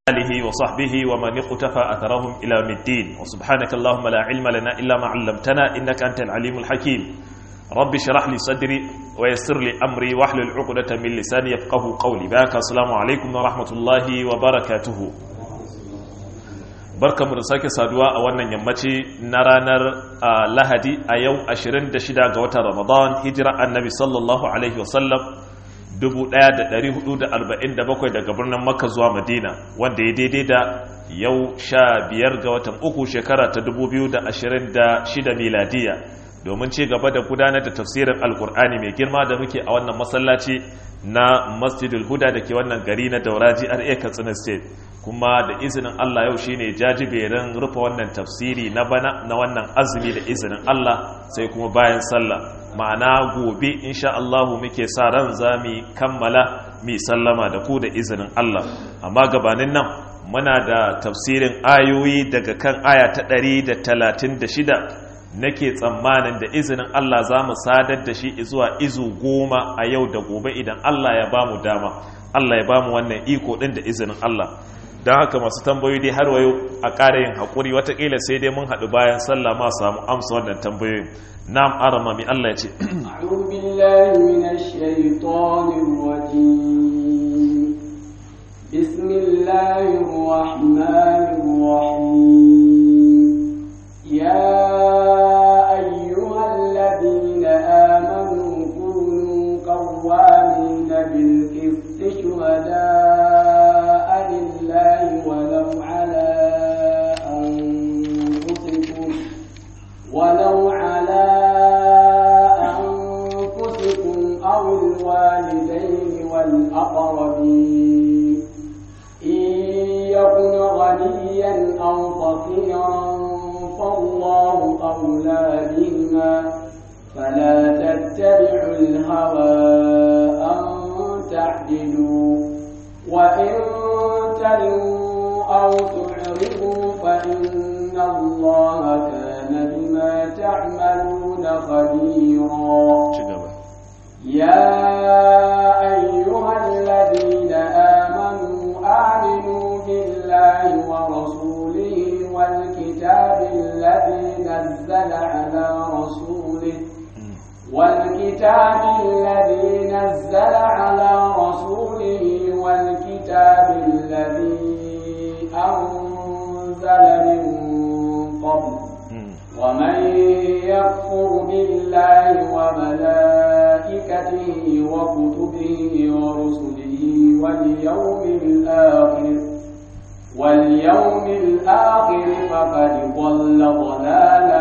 آله وصحبه ومن اقتفى أثرهم إلى يوم الدين وسبحانك اللهم لا علم لنا إلا ما علمتنا إنك أنت العليم الحكيم رب اشرح لي صدري ويسر لي أمري واحلل عقدة من لساني يفقه قولي باك السلام عليكم ورحمة الله وبركاته barkamu da sake saduwa a wannan yammaci na ranar lahadi a yau 26 ga watan ramadan hijira annabi sallallahu alaihi wasallam 1447 daga birnin makka zuwa madina wanda ya daidai da yau 15 ga watan uku shekara ta 2026 miladiya domin ci gaba da gudanar da tafsirin alkur'ani mai girma da muke a wannan masallaci na masjidul huda da ke wannan gari na dauraji ra katsina state kuma da izinin Allah yau shine jajiberin rufe wannan tafsiri na bana na wannan azumi da izinin Allah sai kuma bayan sallah ma'ana gobe insha Allah muke sa ran zami kammala mi sallama da ku da izinin Allah amma gabanin nan muna da tafsirin ayoyi daga kan aya ta 136 nake tsammanin da izinin Allah za mu sadar da shi zuwa izu goma a yau da gobe idan Allah ya ba mu dama Allah ya ba mu wannan iko ɗin da izinin Allah don haka masu tambayoyi dai har wayo a ƙara yin haƙuri watakila sai dai mun haɗu bayan sallah ma samu amsa wannan tambayoyin na'am arama mi Allah ya ce بسم الله الرحمن الرحيم يا أيها الذين آمنوا كونوا قوامين بالقسط شهداء لله ولو على أنفسكم ولو على أنفسكم أو الوالدين والأقربين إن يكن غنيا أو فقيرا فالله أولى بهما فلا تتبعوا الهوى أن تعدلوا وإن تلوا أو تعرضوا فإن الله كان بما تعملون خبيرا يا أيها الذين آمنوا آمنوا بالله ورسوله والكتاب الذي نزل على رسوله والكتاب الذي نزل على رسوله والكتاب الذي أنزل من قبل ومن يكفر بالله وملائكته وكتبه ورسله واليوم الآخر واليوم الآخر فقد ضل ضلالا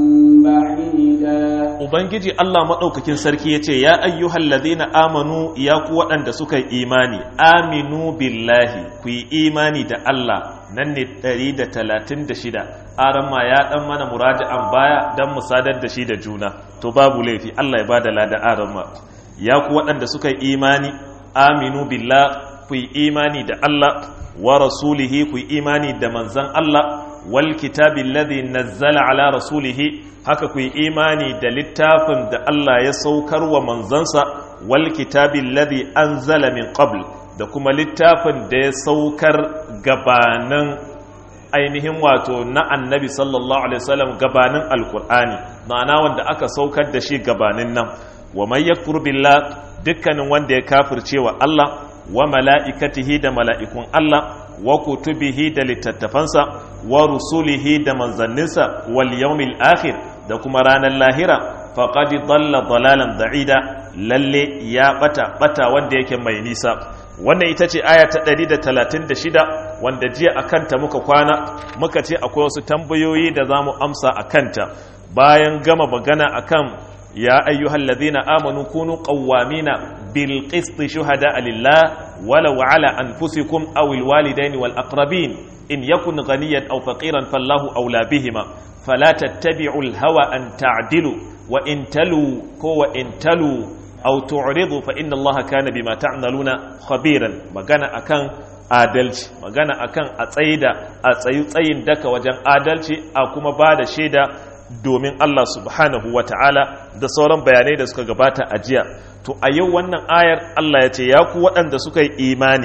بعيدا Ubangiji Allah maɗaukakin sarki ya ce, Ya ayyuhal ladina amanu ya ku waɗanda suka yi imani, aminu billahi ku yi imani da Allah nan ne 136, aran ma ya ɗan mana muraja'an baya don mu sadar da shi da juna, to babu laifi Allah ya ba da lada aran ma. Ya ku waɗanda suka yi imani, aminu billah ku yi imani da Allah wa rasulihi ku yi imani da manzan Allah wal kitabin ladhi nazzala ala rasulihi haka ku yi imani da littafin da Allah ya saukar wa manzansa wal kitabin ladhi anzala min qabl da kuma littafin da ya saukar gabanin ainihin wato na annabi sallallahu alaihi wasallam gabanin alkur'ani ma'ana wanda aka saukar da shi gabanin nan wa man yakfur billah dukkanin wanda ya kafirce wa Allah wa mala'ikatihi da mala'ikun Allah wa kutubihi da littattafansa wa rusulihi da manzanninsa wal yawmil akhir da kuma ranar lahira faqad dalla dalalan da'ida lalle ya bata bata wanda yake mai nisa wannan ita ce aya ta 136 wanda jiya akanta muka kwana muka ce akwai wasu tambayoyi da zamu amsa akanta bayan gama magana akan يا أيها الذين آمنوا كونوا قوامين بالقسط شهداء لله ولو على أنفسكم أو الوالدين والأقربين إن يكن غنيا أو فقيرا فالله أولى بهما فلا تتبعوا الهوى أن تعدلوا وإن تلوا كو إن تلوا أو تعرضوا فإن الله كان بما تعملون خبيرا مغانا أكان adalci magana akan a tsaida a tsayi tsayin daka wajen adalci a kuma ba da shaida domin Allah subhanahu wa ta'ala da sauran bayanai da suka gabata a jiya to a yau wannan ayar Allah ya ce ya ku waɗanda suka yi imani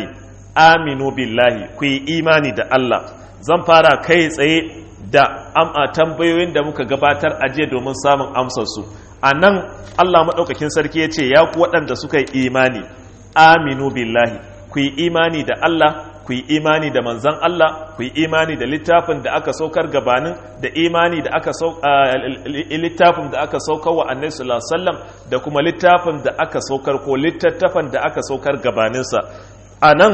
aminu billahi ku yi imani da Allah zan fara kai tsaye da am'a tambayoyin da muka gabatar a jiya domin samun amsarsu a nan Allah maɗaukakin sarki ya ce ya ku waɗanda suka yi imani aminu billahi ku yi imani da Allah ku yi imani da manzan Allah ku yi imani da littafin da aka saukar gabanin da imani da aka littafin da aka saukar wa annabi sallallahu alaihi wasallam da kuma littafin da aka saukar ko littattafan da aka saukar gabaninsa a nan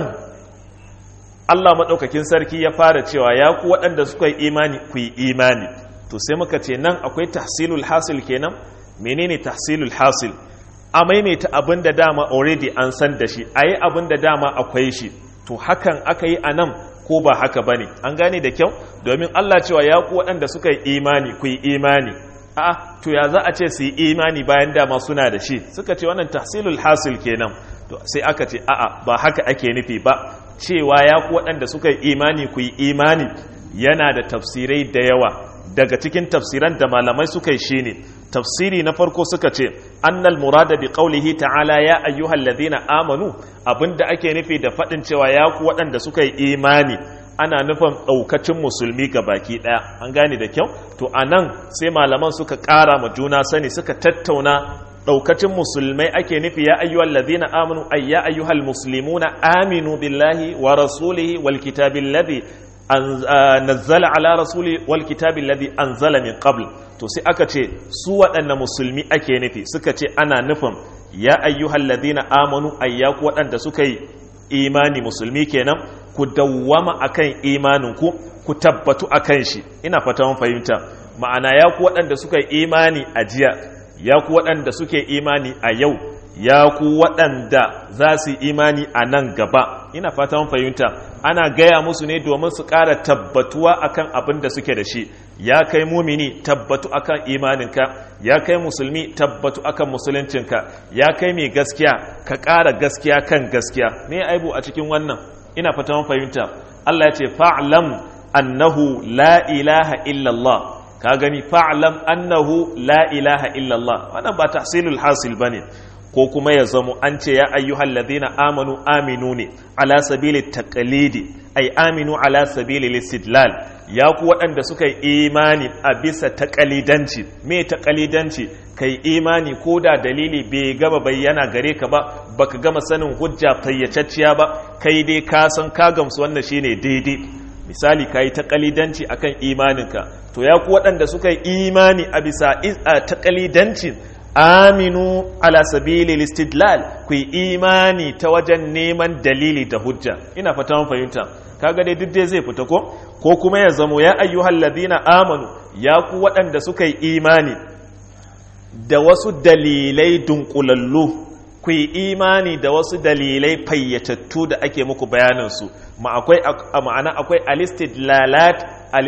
Allah maɗaukakin sarki ya fara cewa ya ku waɗanda suka yi imani ku yi imani to sai muka ce nan akwai tahsilul hasil kenan menene tahsilul hasil a maimaita abin da dama already an san da shi a yi abin da dama akwai shi to hakan aka yi a nan ko ba haka ba ne an gane da kyau domin Allah cewa ya ku waɗanda suka yi imani ku yi imani a to ya za a ce su yi imani bayan dama suna da shi suka ce wannan tahsilul hasil kenan to sai aka ce a'a ba haka ake nufi ba cewa ya ku waɗanda suka yi imani ku yi imani yana da tafsirai da yawa daga cikin tafsiran da malamai suka yi shine tafsiri na farko suka ce annal murada bi qawlihi ta'ala ya ayyuhal ladina amanu abinda ake nufi da faɗin cewa ya ku waɗanda suka yi imani ana nufin ɗaukacin musulmi ga baki ɗaya an gane da kyau to anan sai malaman suka ƙara ma juna sani suka tattauna daukacin musulmai ake nufi ya ayyuhal ladina amanu ay ya ayyuhal muslimuna aminu billahi wa rasulihi wal kitabil ladhi nazzala ala rasuli wal kitabil ladhi anzala min qabl to sai aka ce su waɗanne musulmi ake nufi suka ce ana nufin ya ayyuhal ladina amanu ay ya ku waɗanda suka yi imani musulmi kenan ku dawwama akan imanin ku ku tabbatu akan shi ina fata mun fahimta ma'ana ya ku waɗanda suka yi imani a jiya ya ku waɗanda suke imani a yau ya ku waɗanda za su imani a nan gaba ina fata mun fahimta ana gaya musu ne domin su ƙara tabbatuwa akan abin da suke da shi ya kai mumini tabbatu akan imaninka ya kai musulmi tabbatu akan musuluncinka ya kai mai gaskiya ka ƙara gaskiya kan gaskiya me aibu a cikin wannan ina fata mun fahimta Allah ya ce fa'lam annahu la ilaha illallah ka gani fa'lam annahu la ilaha illallah wannan ba tahsilul hasil bane ko kuma ya zamo an ce ya ayyuhal ladina amanu aminu ne ala sabili taqlidi ay aminu ala sabili listidlal ya ku waɗanda suka yi imani a bisa taqalidanci me taqalidanci kai imani ko da dalili bai gaba bayyana gare ka ba baka gama sanin hujja fayyacacciya ba kai dai ka san ka gamsu wannan shine daidai misali ka yi taƙalidanci a kan imaninka to ya ku waɗanda suka yi imani a bisa taƙalidanci aminu ala sabili listidlal ku yi imani ta wajen neman dalili da hujja ina fata mun fahimta kaga dai duk dai zai fita ko ko kuma ya zamo ya ayyuhal ladina amanu ya ku waɗanda suka yi imani da wasu dalilai dunkulallu ku yi imani da wasu dalilai fayyatattu da ake muku bayaninsu ma'ana akwai alistidlalat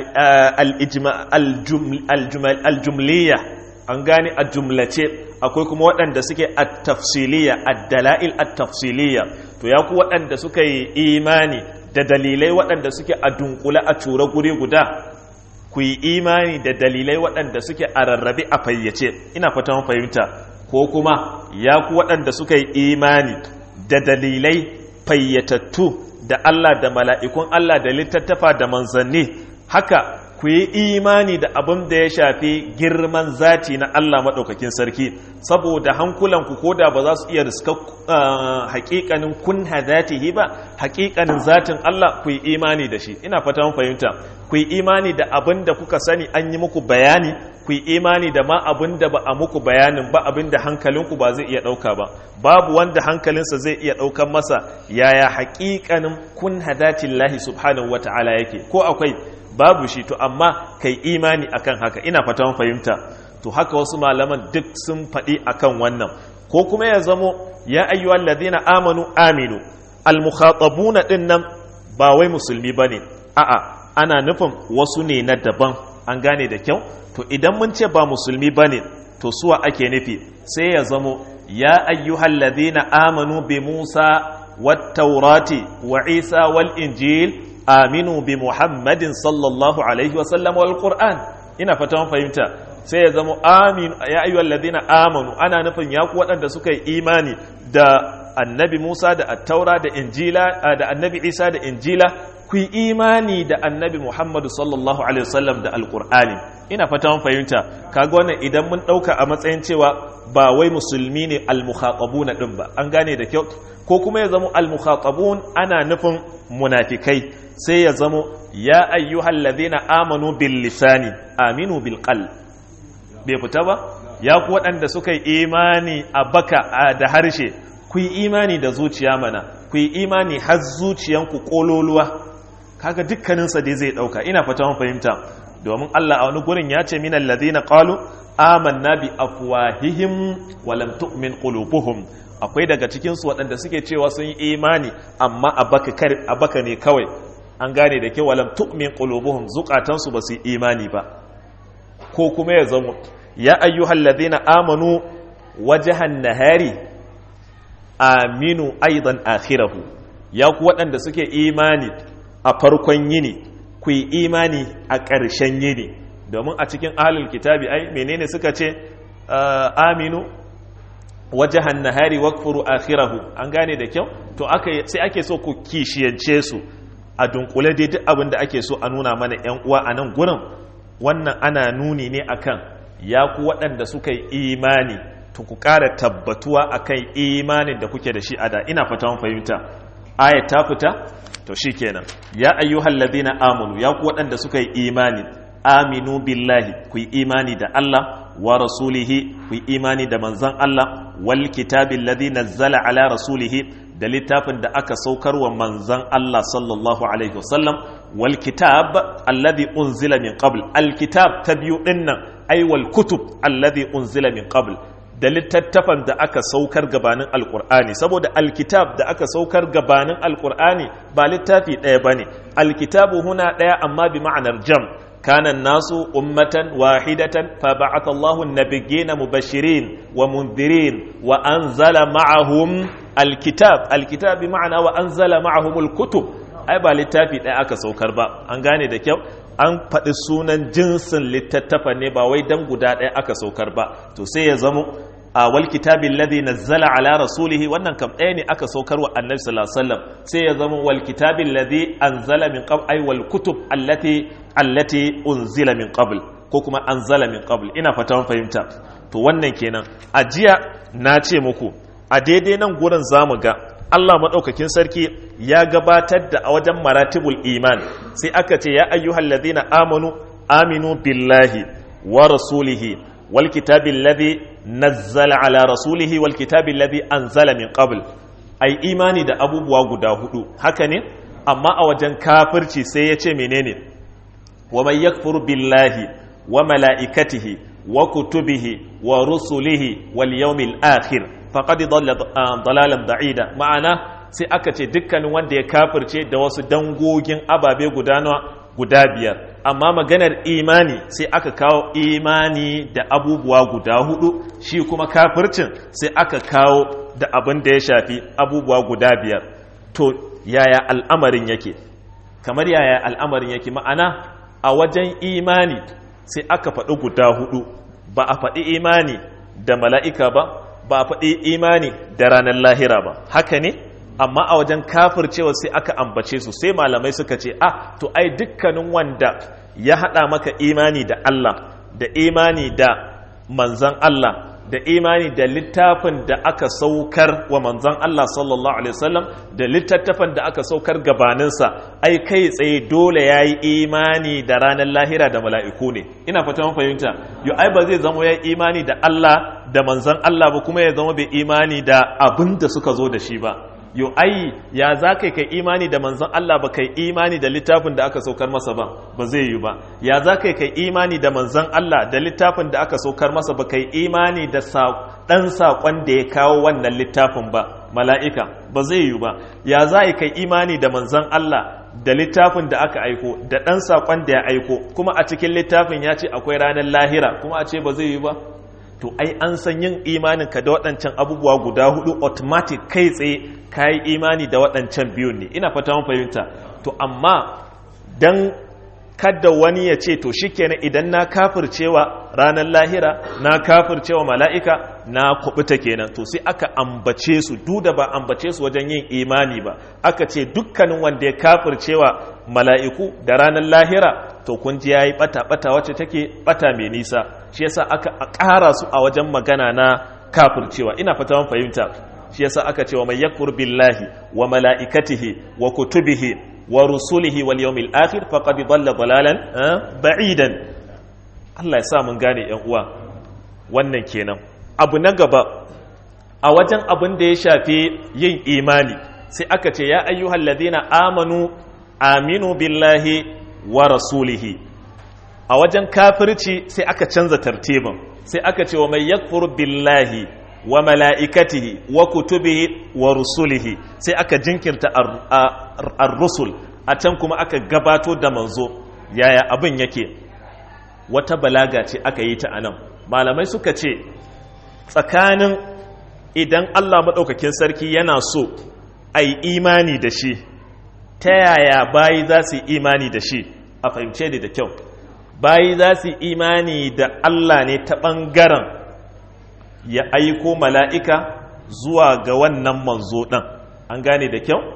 aljumliya an gane a jumlace akwai kuma waɗanda suke a tafsiliya a dala'il a tafsiliya to ya ku waɗanda suka yi imani da dalilai waɗanda suke a dunkula a tura guri guda ku yi imani da dalilai waɗanda suke a rarrabe a fayyace ina fata fahimta ko kuma ya ku waɗanda suka yi imani da dalilai fayyatattu da Allah da mala'ikun Allah da littattafa da manzanni haka ku yi imani da abin da ya shafi girman zati na Allah maɗaukakin sarki saboda hankulanku ko da ba za su iya riska haƙiƙanin kun hadatihi ba haƙiƙanin zatin Allah ku yi imani da shi ina fata mun fahimta ku yi imani da abin da kuka sani an yi muku bayani ku yi imani da ma abin da ba a muku bayanin ba abin da hankalinku ba zai iya ɗauka ba babu wanda hankalinsa zai iya ɗaukan masa yaya haƙiƙanin kun hadatin lahi subhanahu wata'ala yake ko akwai babu shi to amma kai imani akan haka ina fatan fahimta to haka wasu malaman duk sun faɗi akan wannan ko kuma ya zamo ya ayyuhal ladina amanu aminu al-mukhatabuna din nan ba wai musulmi bane a'a ana nufin wasu ne na daban an gane da kyau to idan mun ce ba musulmi bane to suwa ake nufi sai ya zamo ya ayyuhal ladina amanu bi Musa wat taurati wa Isa wal injil aminu bi Muhammadin sallallahu alaihi wa sallam wal Qur'an ina fata mun fahimta sai ya zamo amin ya ayyuhal ladina amanu ana nufin ya ku waɗanda suka yi imani da annabi Musa da attaura da injila da annabi Isa da injila ku yi imani da annabi Muhammadu sallallahu alaihi wasallam da alqur'ani ina fata mun fahimta kaga wannan idan mun dauka a matsayin cewa ba wai musulmi ne almukhatabuna din ba an gane da kyau ko kuma ya zama almukhatabun ana nufin munafikai sai ya zama ya ayyuhal ladina amanu bil lisani aminu bil qalb bai fita ba ya ku waɗanda suka yi imani a baka da harshe ku yi imani da zuciya mana ku yi imani har zuciyanku kololuwa kaga dukkaninsa dai zai ɗauka ina fata mun fahimta domin Allah a wani gurin ya ce minal ladina qalu amanna bi afwahihim wa lam tu'min qulubuhum akwai daga cikin su waɗanda suke cewa sun yi imani amma a baka kar a baka ne kawai an gane da ke wa lam tu'min qulubuhum zukatansu ba su yi imani ba ko kuma ya zama ya ayyuhal ladina amanu wajhan nahari aminu aidan akhirahu ya ku waɗanda suke imani a farkon yini ku yi imani a ƙarshen yini domin a cikin ahlul kitabi ai menene suka ce aminu wajahan nahari wakfuru akhirahu an gane da kyau to aka sai ake so ku kishiyance su a dunkule dai duk abin da ake so a nuna mana yan uwa a nan gurin wannan ana nuni ne akan ya ku waɗanda suka yi imani to ku ƙara tabbatuwa akan imanin da kuke da shi a da ina fata mun fahimta aya ta fita to shikenan ya ayyuhal ladina amanu ya ku waɗanda suka yi imani aminu billahi ku yi imani da Allah wa rasulihi ku yi imani da manzon Allah wal kitabil ladhi nazzala ala rasulihi da littafin da aka saukar wa manzon Allah sallallahu alaihi wasallam wal kitab alladhi unzila min qabl al kitab ta biyu dinnan ay wal kutub alladhi unzila min qabl da littattafan da aka saukar gabanin alkur'ani saboda alkitab da aka saukar gabanin alkur'ani ba littafi ɗaya ba ne alkitabu huna ɗaya amma bi ma'anar jam kanan nasu ummatan wahidatan fa ba'atha Allahu an-nabiyyina mubashirin wa mundirin wa anzala ma'ahum alkitab alkitab bi ma'ana wa anzala ma'ahum alkutub ai ba littafi ɗaya aka saukar ba an gane da kyau an faɗi sunan jinsin littattafa ne ba wai dan guda ɗaya aka saukar ba to sai ya zamo a wal kitabin ladhi nazzala ala rasulihi wannan kam ɗaya ne aka saukar wa annabi sallallahu alaihi wasallam sai ya zama wal kitabin ladhi anzala min qabl ay wal kutub allati allati unzila min qabl ko kuma anzala min qabl ina fata mun fahimta to wannan kenan a jiya na ce muku a daidai nan gurin zamu ga Allah maɗaukakin sarki ya gabatar da a wajen maratibul iman sai aka ce ya ayyuhal ladhina amanu aminu billahi wa rasulihi wal kitabil ladhi nazzala ala rasulihi wal kitabil ladhi anzala min qabl ai imani da abubuwa guda hudu haka ne amma a wajen kafirci sai ya ce menene wa man yakfur billahi wa malaikatihi wa kutubihi wa rusulihi wal yawmil akhir faqad dalla dalalan da'ida ma'ana sai aka ce dukkanin wanda ya kafirce da wasu dangogin ababe guda nawa guda biyar amma maganar imani sai aka kawo imani da abubuwa guda hudu shi kuma kafircin sai aka kawo da abin da ya shafi abubuwa guda biyar to yaya al'amarin yake kamar yaya al'amarin yake ma'ana a wajen imani sai aka faɗi guda hudu ba a faɗi imani da mala'ika ba ba a faɗi imani da ranar lahira ba haka ne amma a wajen kafircewa sai aka ambace su sai malamai suka ce ah to ai dukkanin wanda ya haɗa maka imani da Allah da imani da manzan Allah da imani da littafin da aka saukar wa manzan Allah sallallahu alaihi wasallam da littattafan da aka saukar gabaninsa ai kai tsaye dole ya yi imani da ranar lahira da mala'iku ne ina fata mun fahimta yo ai ba zai zama ya imani da Allah da manzan Allah ba kuma ya zama bai imani da abin da suka zo da shi ba yo ai ya za kai kai imani da manzon Allah ba kai imani da littafin da aka saukar masa ba ba zai yi ba ya za kai kai imani da manzon Allah da littafin da aka saukar masa ba kai imani da dan sakon da ya kawo wannan littafin ba mala'ika ba zai yi ba ya za kai imani da manzon Allah da littafin da aka aiko da dan sakon da ya aiko kuma a cikin littafin ya ce akwai ranar lahira kuma a ce ba zai yi ba to ai an san yin imanin ka da waɗancan abubuwa guda hudu automatic kai tsaye ka yi imani da waɗancan biyun ne ina fata mun fahimta to amma dan kada wani ya ce to shikenan idan na kafircewa ranar lahira na kafircewa mala'ika na kubuta kenan to sai aka ambace su duda ba ambace su wajen yin imani ba aka ce dukkanin wanda ya kafircewa mala'iku da ranar lahira to kun ji yayi bata bata wacce take bata mai nisa shi yasa aka ƙara su a wajen magana na kafircewa ina fata mun fahimta shi yasa aka ce wa may yakfur billahi wa mala'ikatihi wa kutubihi wa rusulihi wal yawmil akhir faqad dhalla dhalalan ba'idan Allah ya sa mun gane yan uwa wannan kenan abu na gaba a wajen abin da ya shafi yin imani sai aka ce ya ayyuhal ladina amanu aminu billahi wa rasulihi a wajen kafirci sai aka canza tartibin sai aka ce wa mai yakfur billahi wa mala'ikatihi wa kutubihi wa rusulihi sai aka jinkirta ar-rusul a can kuma aka gabato da manzo yaya abin yake wata balaga ce aka yi ta anan malamai suka ce tsakanin idan Allah maɗaukakin sarki yana so a yi imani da shi ta yaya bayi za su yi imani da shi a fahimce da da kyau bayi za su yi imani da Allah ne ta ɓangaren ya aiko mala'ika zuwa ga wannan manzo ɗan an gane da kyau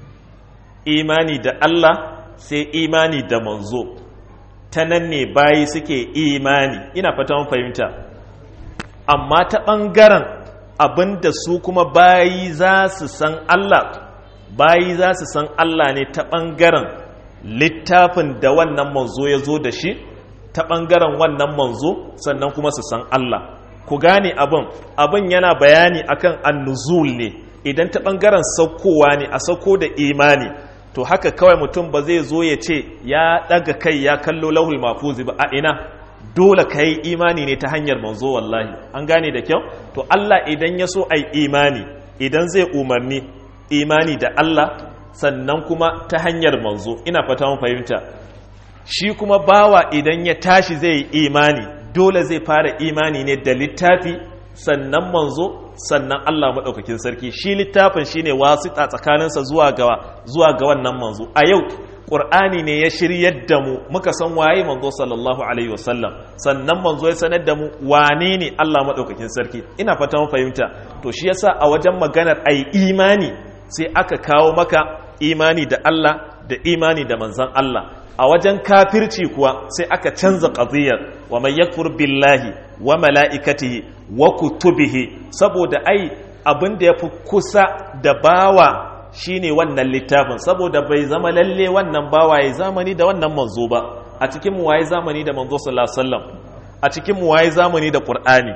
imani da Allah sai imani da manzo ta nan ne bayi suke imani ina fata mun fahimta amma ta ɓangaren abinda su kuma bayi za su san Allah bayi za su san Allah ne ta ɓangaren littafin da wannan manzo ya zo da shi ta ɓangaren wannan manzo sannan kuma su san Allah ku gane abin abin yana bayani akan annuzul ne idan ta ɓangaren saukowa ne a sauko da imani to haka kawai mutum ba zai zo ya ce ya ɗaga kai ya kallo lauhul mafuzi ba a ina dole ka yi imani ne ta hanyar manzo wallahi an gane da kyau to Allah idan ya so ai imani idan zai umarni imani da Allah sannan kuma ta hanyar manzo ina fata mun fahimta shi kuma bawa idan ya tashi zai yi imani dole zai fara imani ne da littafi sannan manzo sannan Allah maɗaukakin sarki shi littafin shine wasita tsakaninsa zuwa ga zuwa ga wannan manzo a yau ƙur'ani ne ya shiryar da mu muka san waye manzo sallallahu alaihi wasallam sannan manzo ya sanar da mu wane ne Allah maɗaukakin sarki ina fata mun fahimta to shi yasa a wajen maganar ai imani sai aka kawo maka imani da Allah da imani da manzon Allah a wajen kafirci kuwa sai aka canza qadiyar wa man yakfur billahi wa mala'ikatihi wa kutubihi saboda ai abin da yafi kusa da bawa shine wannan littafin saboda bai zama lalle wannan bawa ya zamani da wannan manzo ba a cikin mu waye zamani da manzo sallallahu alaihi wasallam a cikin mu waye zamani da qur'ani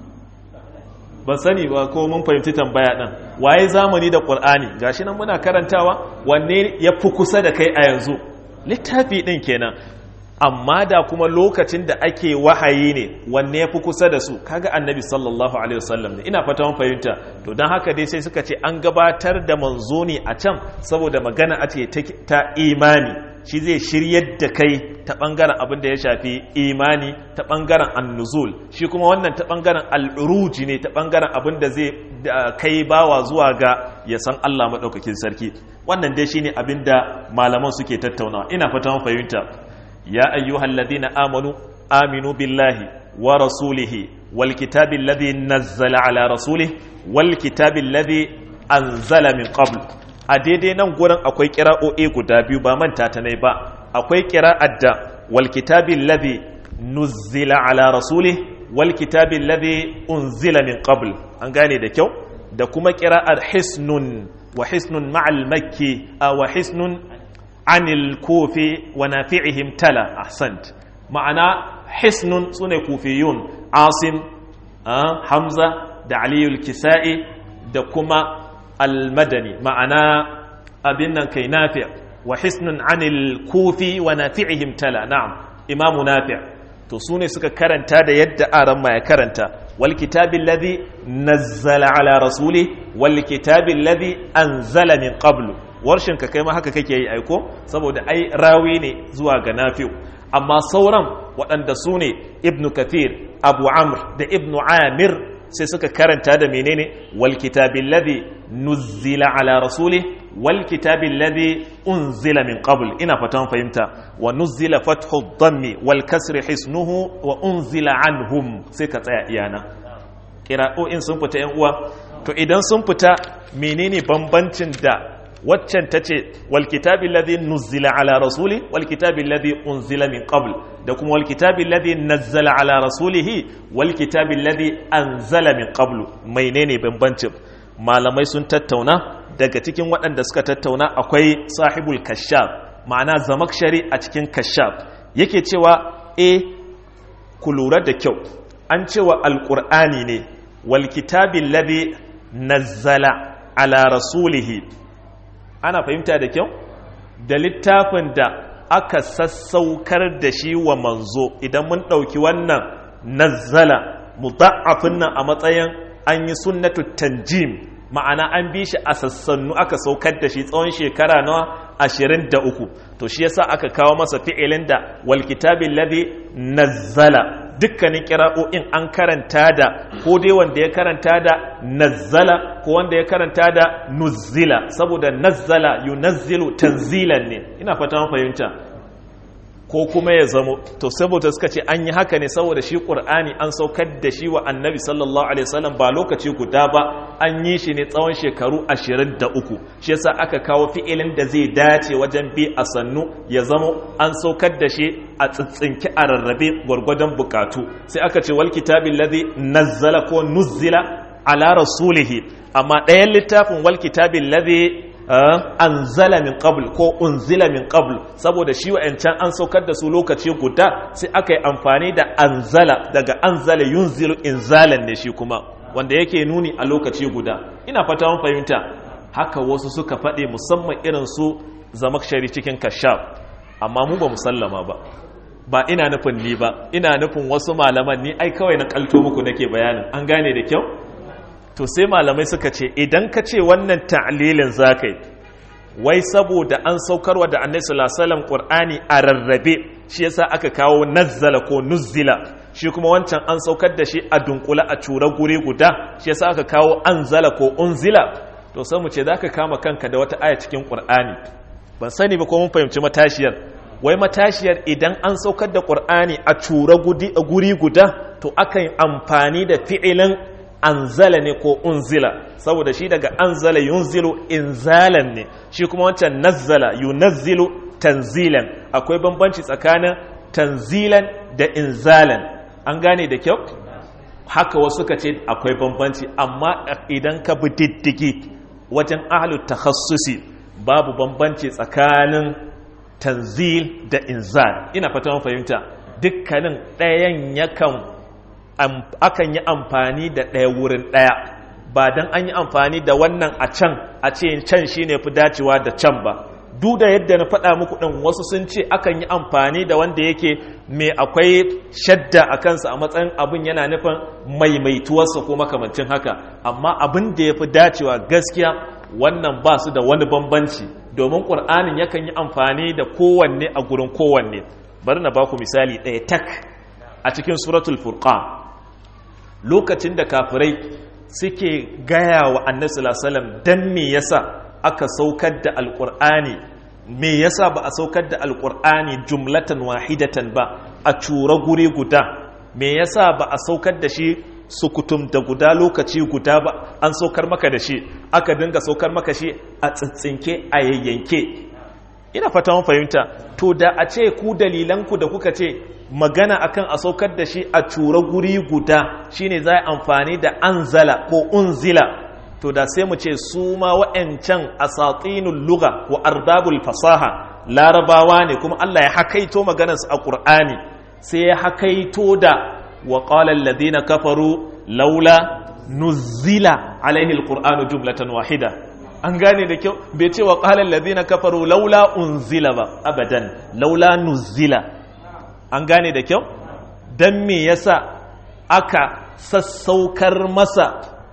ban sani ba ko mun fahimci tambaya din waye zamani da qur'ani gashi nan muna karantawa wanne yafi kusa da kai a yanzu littafi din kenan amma da kuma lokacin da ake wahayi ne wanne ya fi kusa da su kaga annabi sallallahu alaihi wasallam ne ina fata mun fahimta to don haka dai sai suka ce an gabatar da manzo ne a can saboda magana a ce ta imani shi zai shiryar da kai ta bangaren abin da ya shafi imani ta bangaren annuzul shi kuma wannan ta bangaren al'uruji ne ta bangaren abin da zai kai bawa zuwa ga ya san Allah madaukakin sarki wannan dai shine abin da malaman suke tattaunawa ina fata mun fahimta يا أيها الذين آمنوا آمنوا بالله ورسوله والكتاب الذي نزل على رسوله والكتاب الذي أنزل من قبل أديدي نقول أكوي كراء إيقو دابيو بامان تاتني با أكوي كراء أدى والكتاب الذي نزل على رسوله والكتاب الذي أنزل من قبل أنغاني دكيو da kuma kira'ar hisnun wa hisnun ma'al makki wa hisnun anil kofi wa nafi'ihim tala ahsant ma'ana hisnun sune kufiyun asim hamza da aliyul kisa'i da kuma almadani ma'ana abin nan kai nafi' wa hisnun anil kufi wa nafi'ihim tala na'am imamu nafi' to sune suka karanta da yadda aran ma ya karanta wal kitabil ladhi nazzala ala rasuli wal kitabil ladhi anzala min qablu warshin ka kai ma haka kake yi aiko saboda ai rawi ne zuwa ga nafi'u amma sauran waɗanda su ne ibnu kathir abu amr da ibnu amir sai suka karanta da menene wal kitabil ladhi nuzzila ala rasuli wal kitabi alladhi unzila min qabl ina fatan fahimta wa nuzzila fathu dhammi wal kasri hisnuhu wa unzila anhum sai ka tsaya iyana kira'o'in sun fita yan uwa to idan sun fita menene bambancin da waccan ta ce walkitabi ladhi nuzzila ala rasuli walkitabi ladhi unzila min qabl da kuma walkitabi ladhi nazzala ala rasulihi walkitabi ladhi anzala min qabl menene bambancin malamai sun tattauna daga cikin waɗanda suka tattauna akwai sahibul kashaf ma'ana zamakshari a cikin kashaf yake cewa e ku lura da kyau an cewa alqur'ani ne walkitabi ladhi nazzala ala rasulihi ana fahimta da kyau da littafin da aka sassaukar da shi wa manzo idan mun ɗauki wannan nazzala mudha'afin nan a matsayin an yi sunnatu tanjim ma'ana an bi shi a sassannu aka saukar da shi tsawon shekara na ashirin da uku to shi yasa aka kawo masa fi'ilin da wal kitabin ladhi nazzala dukkanin kira'o'in an karanta da ko dai wanda ya karanta da nazzala ko wanda ya karanta da nuzzila saboda nazzala yunazzilu tanzilan ne ina fata mun fahimta ko kuma ya zamo to saboda suka ce an yi haka ne saboda shi qur'ani an saukar da shi wa annabi sallallahu alaihi wasallam ba lokaci guda ba an yi shi ne tsawon shekaru 23 shi yasa aka kawo fi'ilin da zai dace wajen bi a sannu ya zamo an saukar da shi a tsitsinki a rarrabe gwargwadon bukatu sai aka ce wal kitabil ladhi nazzala ko nuzzila ala rasulihi amma ɗayan littafin wal kitabil ladhi anzala min qabl ko unzila min qabl saboda shi wa'ancan an saukar da su lokaci guda sai aka yi amfani da anzala daga anzala yunzilu inzalan ne shi kuma wanda yake nuni a lokaci guda ina fata mun fahimta haka wasu suka faɗi musamman irin su zamakshari cikin kashaf amma mu ba musallama ba ba ina nufin ni ba ina nufin wasu malaman ni ai kawai na kalto muku nake bayanin an gane da kyau to sai malamai suka ce idan ka ce wannan ta'lilin zakai wai saboda an saukarwa da annabi sallallahu alaihi wasallam qur'ani a rarrabe shi yasa aka kawo nazzala ko nuzzila shi kuma wancan an saukar da shi a dunkula a cura guri guda shi yasa aka kawo anzala ko unzila to sai mu ce zaka kama kanka da wata aya cikin qur'ani ban sani ba ko mun fahimci matashiyar wai matashiyar idan an saukar da qur'ani a cura guri guda to akan amfani da fi'ilin anzala ne ko unzila saboda shi daga anzala yunzilu inzalan ne shi kuma wancan nazzala yunazzilu tanzilan akwai bambanci tsakanin tanzilan da inzalan an gane da kyau haka wasu suka ce akwai bambanci amma idan ka bi diddigi wajen ahlut takhassusi babu bambanci tsakanin tanzil da inzal ina fata fahimta dukkanin ɗayan yakan akan yi amfani da ɗaya wurin ɗaya ba don an yi amfani da wannan a can a ce can shi ne fi dacewa da can ba duk da yadda na faɗa muku ɗin wasu sun ce akan yi amfani da wanda yake mai akwai shadda a kansa a matsayin abin yana nufin maimaituwarsa ko makamancin haka amma abin da ya fi dacewa gaskiya wannan ba su da wani bambanci domin ƙur'anin yakan yi amfani da kowanne a gurin kowanne bari na ba ku misali ɗaya tak a cikin suratul furqan lokacin da kafirai suke gaya wa annabi sallallahu dan me yasa aka saukar da alqur'ani me yasa ba a saukar da alqur'ani jumlatan wahidatan ba a cura guri guda me yasa ba a saukar da shi sukutum da guda lokaci guda ba an saukar maka da shi aka dinga saukar maka shi a tsintsinke a yayyanke ina fata mun fahimta to da a ce ku dalilanku da kuka ce magana akan a saukar da shi a cura guri guda shine za a amfani da anzala ko unzila to da sai mu ce su ma wa'ancan asatinul lugha wa ardabul fasaha larabawa ne kuma Allah ya hakaito maganarsu a Qur'ani sai ya hakaito da wa qala alladhina kafaru laula nuzila alaihi alqur'anu jumlatan wahida an gane da kyau bai ce wa qala alladhina kafaru laula unzila ba abadan laula nuzila an gane da kyau don me yasa aka sassaukar masa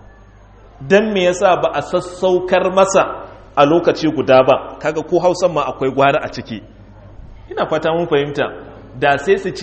don me yasa ba a sassaukar masa a lokaci guda ba kaga ko hausan ma akwai gwara a ciki ina fata mun fahimta da sai su ce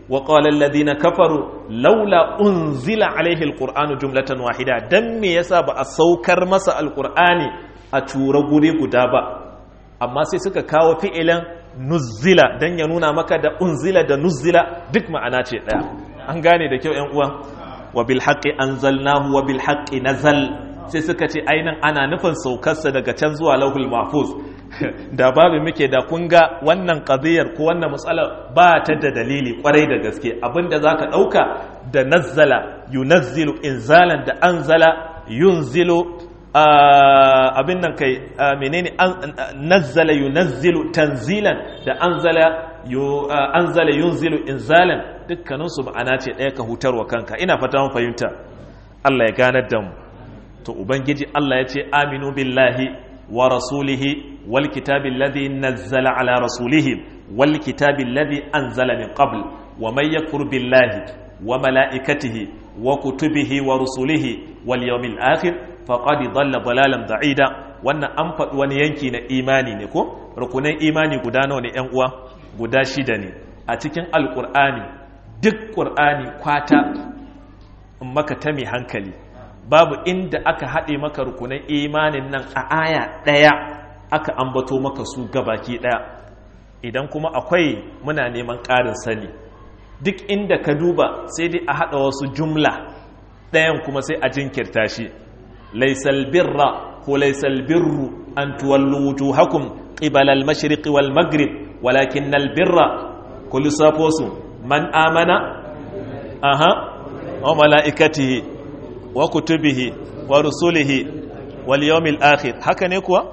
wa qala alladhina kafaru laula unzila alaihi alqur'anu jumlatan wahida dan me yasa ba a saukar masa alqur'ani a tura guri guda ba amma sai suka kawo fi'ilan nuzila dan ya nuna maka da unzila da nuzila duk ma'ana ce daya an gane da kyau ƴan uwa wa bil haqqi anzalnahu wa bil haqqi nazal sai suka ce ainihin ana nufin saukarsa daga can zuwa lauhul mahfuz da babu muke da kun ga wannan qadiyar ko wannan matsala ba ta da dalili kwarai da gaske abinda zaka dauka da nazzala yunazzilu inzalan da anzala yunzilu abin nan kai menene nazzala yunazzilu tanzilan da anzala anzala yunzilu inzalan dukkaninsu ma'ana ce ɗaya ka hutarwa kanka ina fata mun fahimta Allah ya ganar da mu to ubangiji Allah ya ce aminu billahi wa rasulihi wal kitabi alladhi nazzala ala rasulihi wal kitabi alladhi anzala min qabl wa man yakfur billahi wa malaikatihi wa kutubihi wa rusulihi wal yawmil akhir faqad dhalla dalalan da'ida wannan an faɗi wani yanki na imani ne ko rukunan imani guda nawa ne ƴan uwa guda shida ne a cikin alqur'ani duk qur'ani kwata in maka ta mai hankali babu inda aka haɗe maka rukunan imanin nan a aya ɗaya aka ambato maka su gabaki ɗaya idan kuma akwai muna neman ƙarin sani duk inda ka duba sai dai a haɗa wasu jumla ɗayan kuma sai a jinkirta shi laisal birra ko laisal birru an tuwallu wujuhakum qibala al-mashriq wal maghrib walakin al-birra ku lissafo su man amana aha wa mala'ikatihi wa kutubihi wa rusulihi wal yawmil akhir haka ne kuwa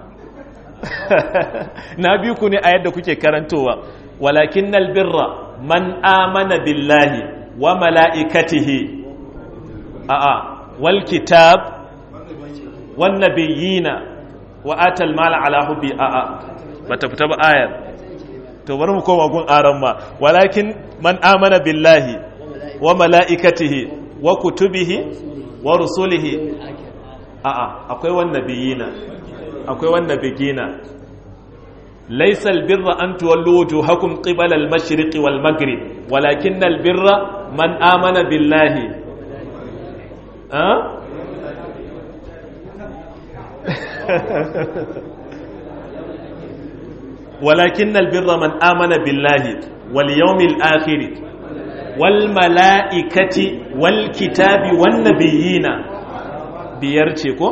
na biyu ku ne a yadda kuke karantowa walakin birra man amana billahi wa mala'ikatihi a'a wal kitab wan nabiyina wa atal mala ala hubbi a'a bata fita ba ayar to bari mu koma gun aran ma walakin man amana billahi wa mala'ikatihi wa kutubihi wa rusulihi a'a akwai wannan biyina akwai wannan bigina laysa albirra an tuwallu wujuhakum qibala al-mashriq wal maghrib walakin albirra man amana billahi ha ولكن البر من آمن بالله واليوم الآخر والملائكة والكتاب والنبيين biyar ce ko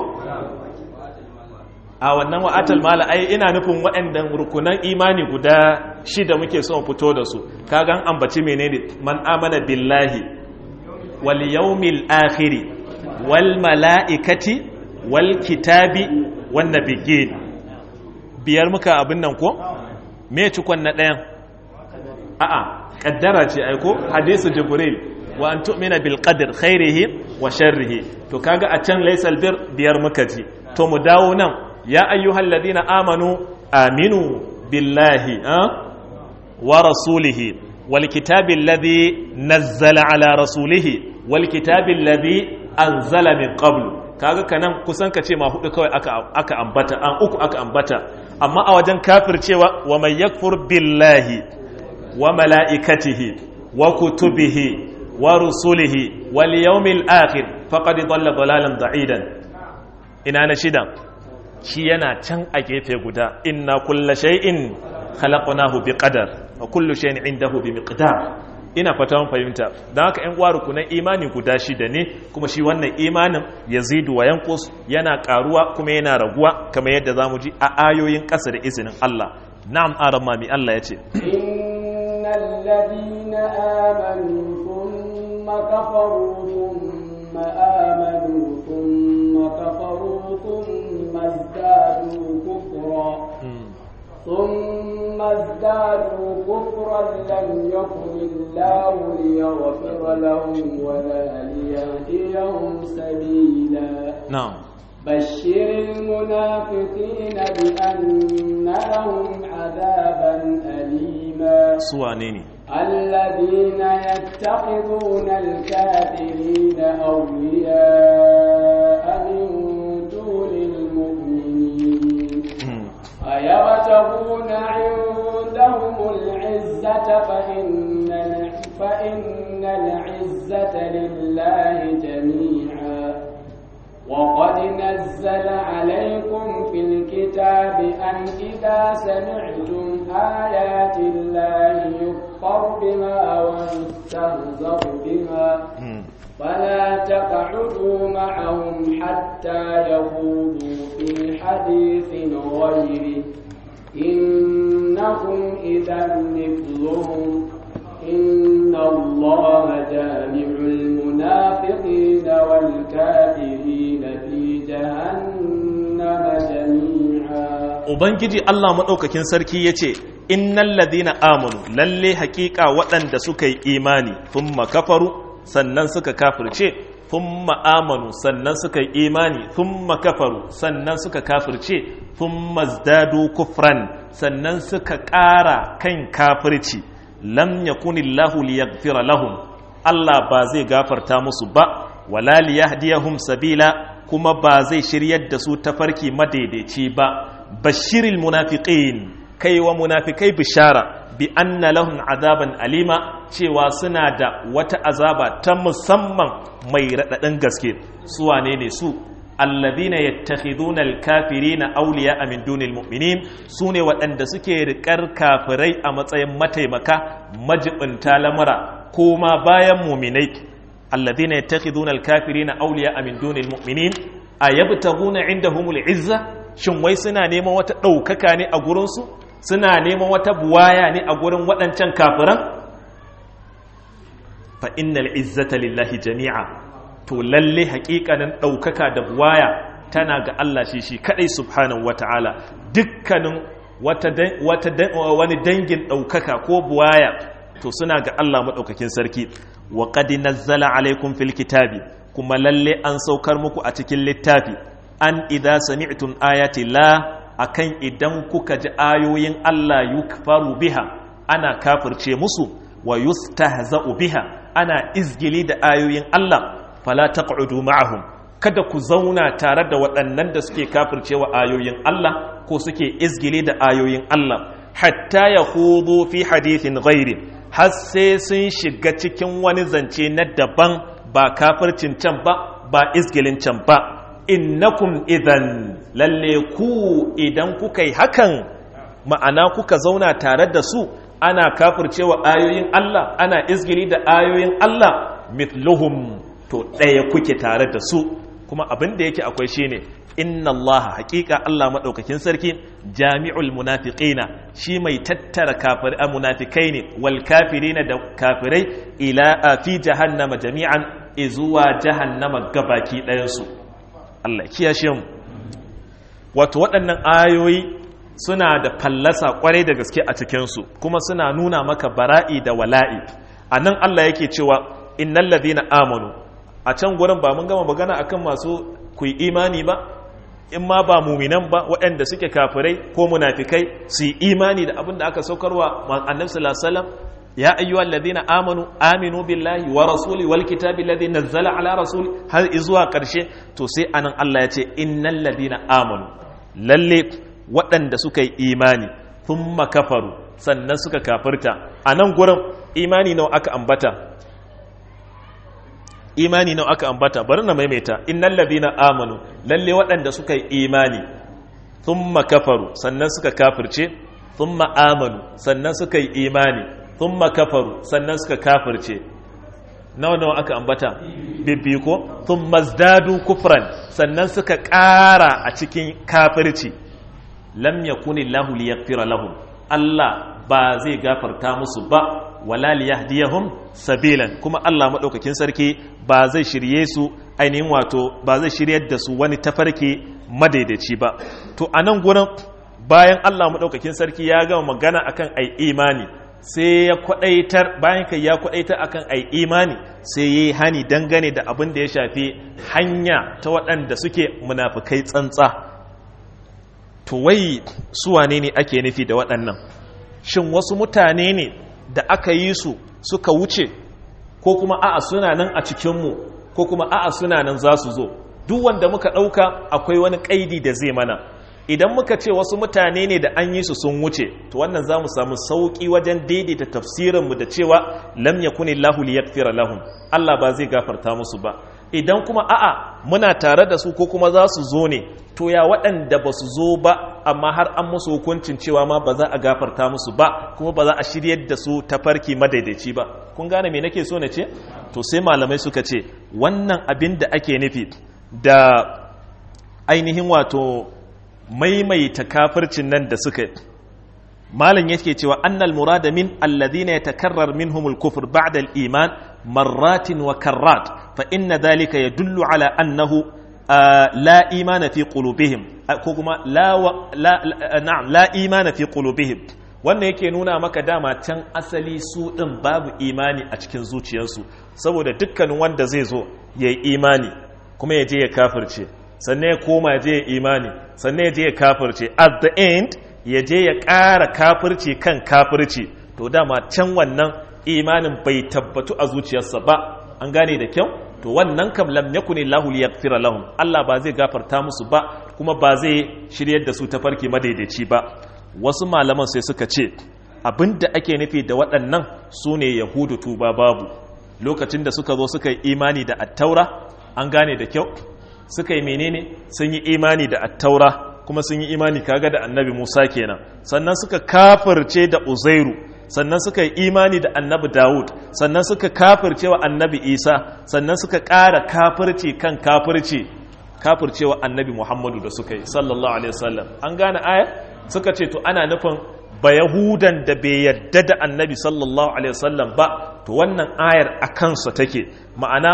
a wannan wa'atal mala ai ina nufin waɗannan rukunan imani guda shida muke son fito da su kagan ambaci menene man amana billahi wal yawmil akhiri wal mala'ikati wal kitabi wan nabiyyin biyar muka abin nan ko me cikon na ɗayan a'a kaddara ce aiko hadisu jibril wa an tu'mina bil qadr khairihi wa sharrihi to kaga a can laysal bir biyar muka ji to mu dawo nan ya ayyuhal ladina amanu aminu billahi wa rasulihi wal kitabi alladhi nazzala ala rasulihi wal kitabi alladhi anzala min qablu kaga kanan kusan ka ce ma hudu kawai aka aka ambata an uku aka ambata amma a wajen kafir cewa wa may yakfur billahi wa mala'ikatihi wa kutubihi wa rusulihi wal yawmil akhir faqad dhalla dhalalan da'idan ina na shida shi yana can a gefe guda inna kulla shay'in khalaqnahu biqadar wa kullu shay'in indahu bimiqdar ina fata mun fahimta dan haka ƴan uwa kunan imani guda shida ne kuma shi wannan imanin yazidu wa yanqus yana karuwa kuma yana raguwa kamar yadda zamu ji a ayoyin ƙasa da izinin Allah na'am aramma mi Allah yace innal ladina amanu thumma kafaru thumma amanu thumma kafaru thumma izdadu kufra ثم ازدادوا كفرا لم يكن الله ليغفر لهم ولا ليهديهم سبيلا نعم بشر المنافقين بأن لهم عذابا أليما سوانيني الذين يتخذون الكافرين أولياء من دون المؤمنين أيبتغون عندهم العزة فإن فإن العزة لله جميعا وقد نزل عليكم في الكتاب أن إذا سمعتم آيات الله يكفر بها ويستهزأ بها فلا تقعدوا معهم حتى يخوضوا في حديث غيره إنكم إذا مثلهم إن الله جامع المنافقين والكافرين في جهنم جميعا Ubangiji Allah maɗaukakin sarki ya ce, Innan ladina amanu lalle haƙiƙa waɗanda suka yi imani, sun kafaru sannan suka kafirce, sun amanu sannan suka yi imani, sun kafaru sannan suka kafirce, sun mazdadu kufran sannan suka ƙara kan kafirci. lam yakunillahu liyaghfira lahum Allah ba zai gafarta musu ba wala liyahdiyahum sabila kuma ba zai shiryar da su tafarki madaidaici ba bashiril munafiqin kai wa munafikai bishara bi anna lahum azaban alima cewa suna da wata azaba ta musamman mai raɗaɗin gaske su wane ne su alladhina yattakhiduna alkafirina awliya min dunil mu'minin sune waɗanda suke riƙar kafirai a matsayin mataimaka majibinta lamura kuma bayan mu'minai alladhina yattakhiduna alkafirina awliya min dunil mu'minin ayabtaguna indahumul izza shin wai suna neman wata ɗaukaka ne a gurin su suna neman wata buwaya ne a gurin waɗancan kafiran fa innal izzata lillahi jami'a to lalle hakikanin ɗaukaka da buwaya tana ga Allah shi shi kaɗai subhanahu wata'ala dukkanin wani dangin ɗaukaka ko buwaya to suna ga Allah maɗaukakin sarki wa qad nazzala alaikum fil kitabi kuma lalle an saukar muku a cikin littafi an idza sami'tum ayati la akan idan kuka ji ayoyin Allah yukfaru biha ana kafirce musu wa yustahza'u biha ana izgili da ayoyin Allah fala taq'udu ma'ahum kada ku zauna tare da waɗannan da suke kafircewa ayoyin Allah ko suke izgile da ayoyin Allah hatta ya hudu fi hadithin ghairi har sai sun shiga cikin wani zance na daban ba kafircin can ba ba izgilin can ba innakum idan lalle ku idan kuka yi hakan ma'ana kuka zauna tare da su ana kafircewa ayoyin Allah ana izgili da ayoyin Allah mithluhum to ɗaya kuke tare da su kuma abin da yake akwai shine inna allaha haƙiƙa Allah maɗaukakin sarki jami'ul munafiqina shi mai tattara kafir a munafikai ne wal kafirina da kafirai ila a fi jahannama jami'an izuwa jahannama gabaki ɗayansu Allah kiyashe mu wato waɗannan ayoyi suna da fallasa kwarai da gaske a cikinsu kuma suna nuna maka bara'i da wala'i a nan Allah yake cewa innal ladina amanu a can gurin ba mun gama magana akan masu ku imani ba in ma ba muminan ba waɗanda suke kafirai ko munafikai su yi imani da abin da aka saukarwa annabi sallallahu alaihi wasallam ya ayyuha alladhina amanu aminu billahi wa rasuli wal kitabi alladhi nazzala ala rasuli har zuwa karshe to sai anan Allah ya ce innal ladina amanu lalle waɗanda suka yi imani thumma kafaru sannan suka kafirta anan gurin imani nawa aka ambata imani nawa aka ambata bari na maimaita innal ladina amanu lalle waɗanda suka yi imani thumma kafaru sannan suka kafirce thumma amanu sannan suka yi imani thumma kafaru sannan suka kafirce nawa nawa aka ambata bibbi ko thumma zdadu kufran sannan suka ƙara a cikin kafirci lam yakuni lahu liyaghfira lahum Allah ba zai gafarta musu ba wala liyahdiyahum sabilan kuma Allah madaukakin sarki ba zai shirye su ainihin wato ba zai shiryar da su wani tafarki madaidaici ba to anan gurin bayan Allah madaukakin sarki ya gama magana akan ai imani sai ya kwadaitar bayan kai ya kwadaitar akan ai imani sai yayi hani dangane da abin da ya shafi hanya ta waɗanda suke munafikai tsantsa to wai su wane ne ake nufi da waɗannan shin wasu mutane ne da aka yi su suka wuce ko kuma a'a suna nan a cikinmu ko kuma a'a suna nan za su zo duk wanda muka ɗauka akwai wani ƙaidi da zai mana idan muka ce wasu mutane ne da an yi su sun wuce to wannan za mu samu sauƙi wajen daidaita tafsirinmu da cewa lam yakuni lahu liyaghfira lahum Allah ba zai gafarta musu ba idan kuma a'a muna tare da su ko kuma za su zo ne to ya waɗanda ba su zo ba amma har an musu hukuncin cewa ma ba za a gafarta musu ba kuma ba za a shiryar da su ta farki madaidaici ba kun gane me nake so na ce to sai malamai suka ce wannan abin da ake nufi da ainihin wato maimaita kafircin nan da suka malam yake cewa annal murada min alladhina yatakarrar minhumul kufr ba'da al-iman marratin wa karrat fa inna dhalika yadullu ala annahu la imana fi qulubihim ko kuma la na'am la imana fi qulubihim wannan yake nuna maka dama can asali su din babu imani a cikin zuciyarsu saboda dukkanin wanda zai zo yayi imani kuma ya je ya kafirce sannan ya koma ya je ya imani sannan ya je ya kafirce at the end ya je ya ƙara kafirci kan kafirci to dama can wannan imanin bai tabbatu a zuciyarsa ba an gane da kyau to wannan kam lam yakuni lahu liyaghfira lahum Allah ba zai gafarta musu ba kuma ba zai shiryar da su ta farki madaidaici ba wasu malaman sai suka ce abinda ake nufi da waɗannan su ne yahudu tuba babu lokacin da suka zo suka yi imani da attaura an gane da kyau suka yi menene sun yi imani da attaura kuma sun yi imani kaga da annabi Musa kenan sannan suka kafirce da Uzairu sannan suka yi imani da annabi Dawud sannan suka kafirce wa annabi Isa sannan suka ƙara kafirci kan kafirci kafirce wa annabi Muhammadu da suka yi sallallahu alaihi wasallam an gane aya suka ce to ana nufin ba Yahudan da bai yadda da annabi sallallahu alaihi wasallam ba to wannan ayar a kansa take ma'ana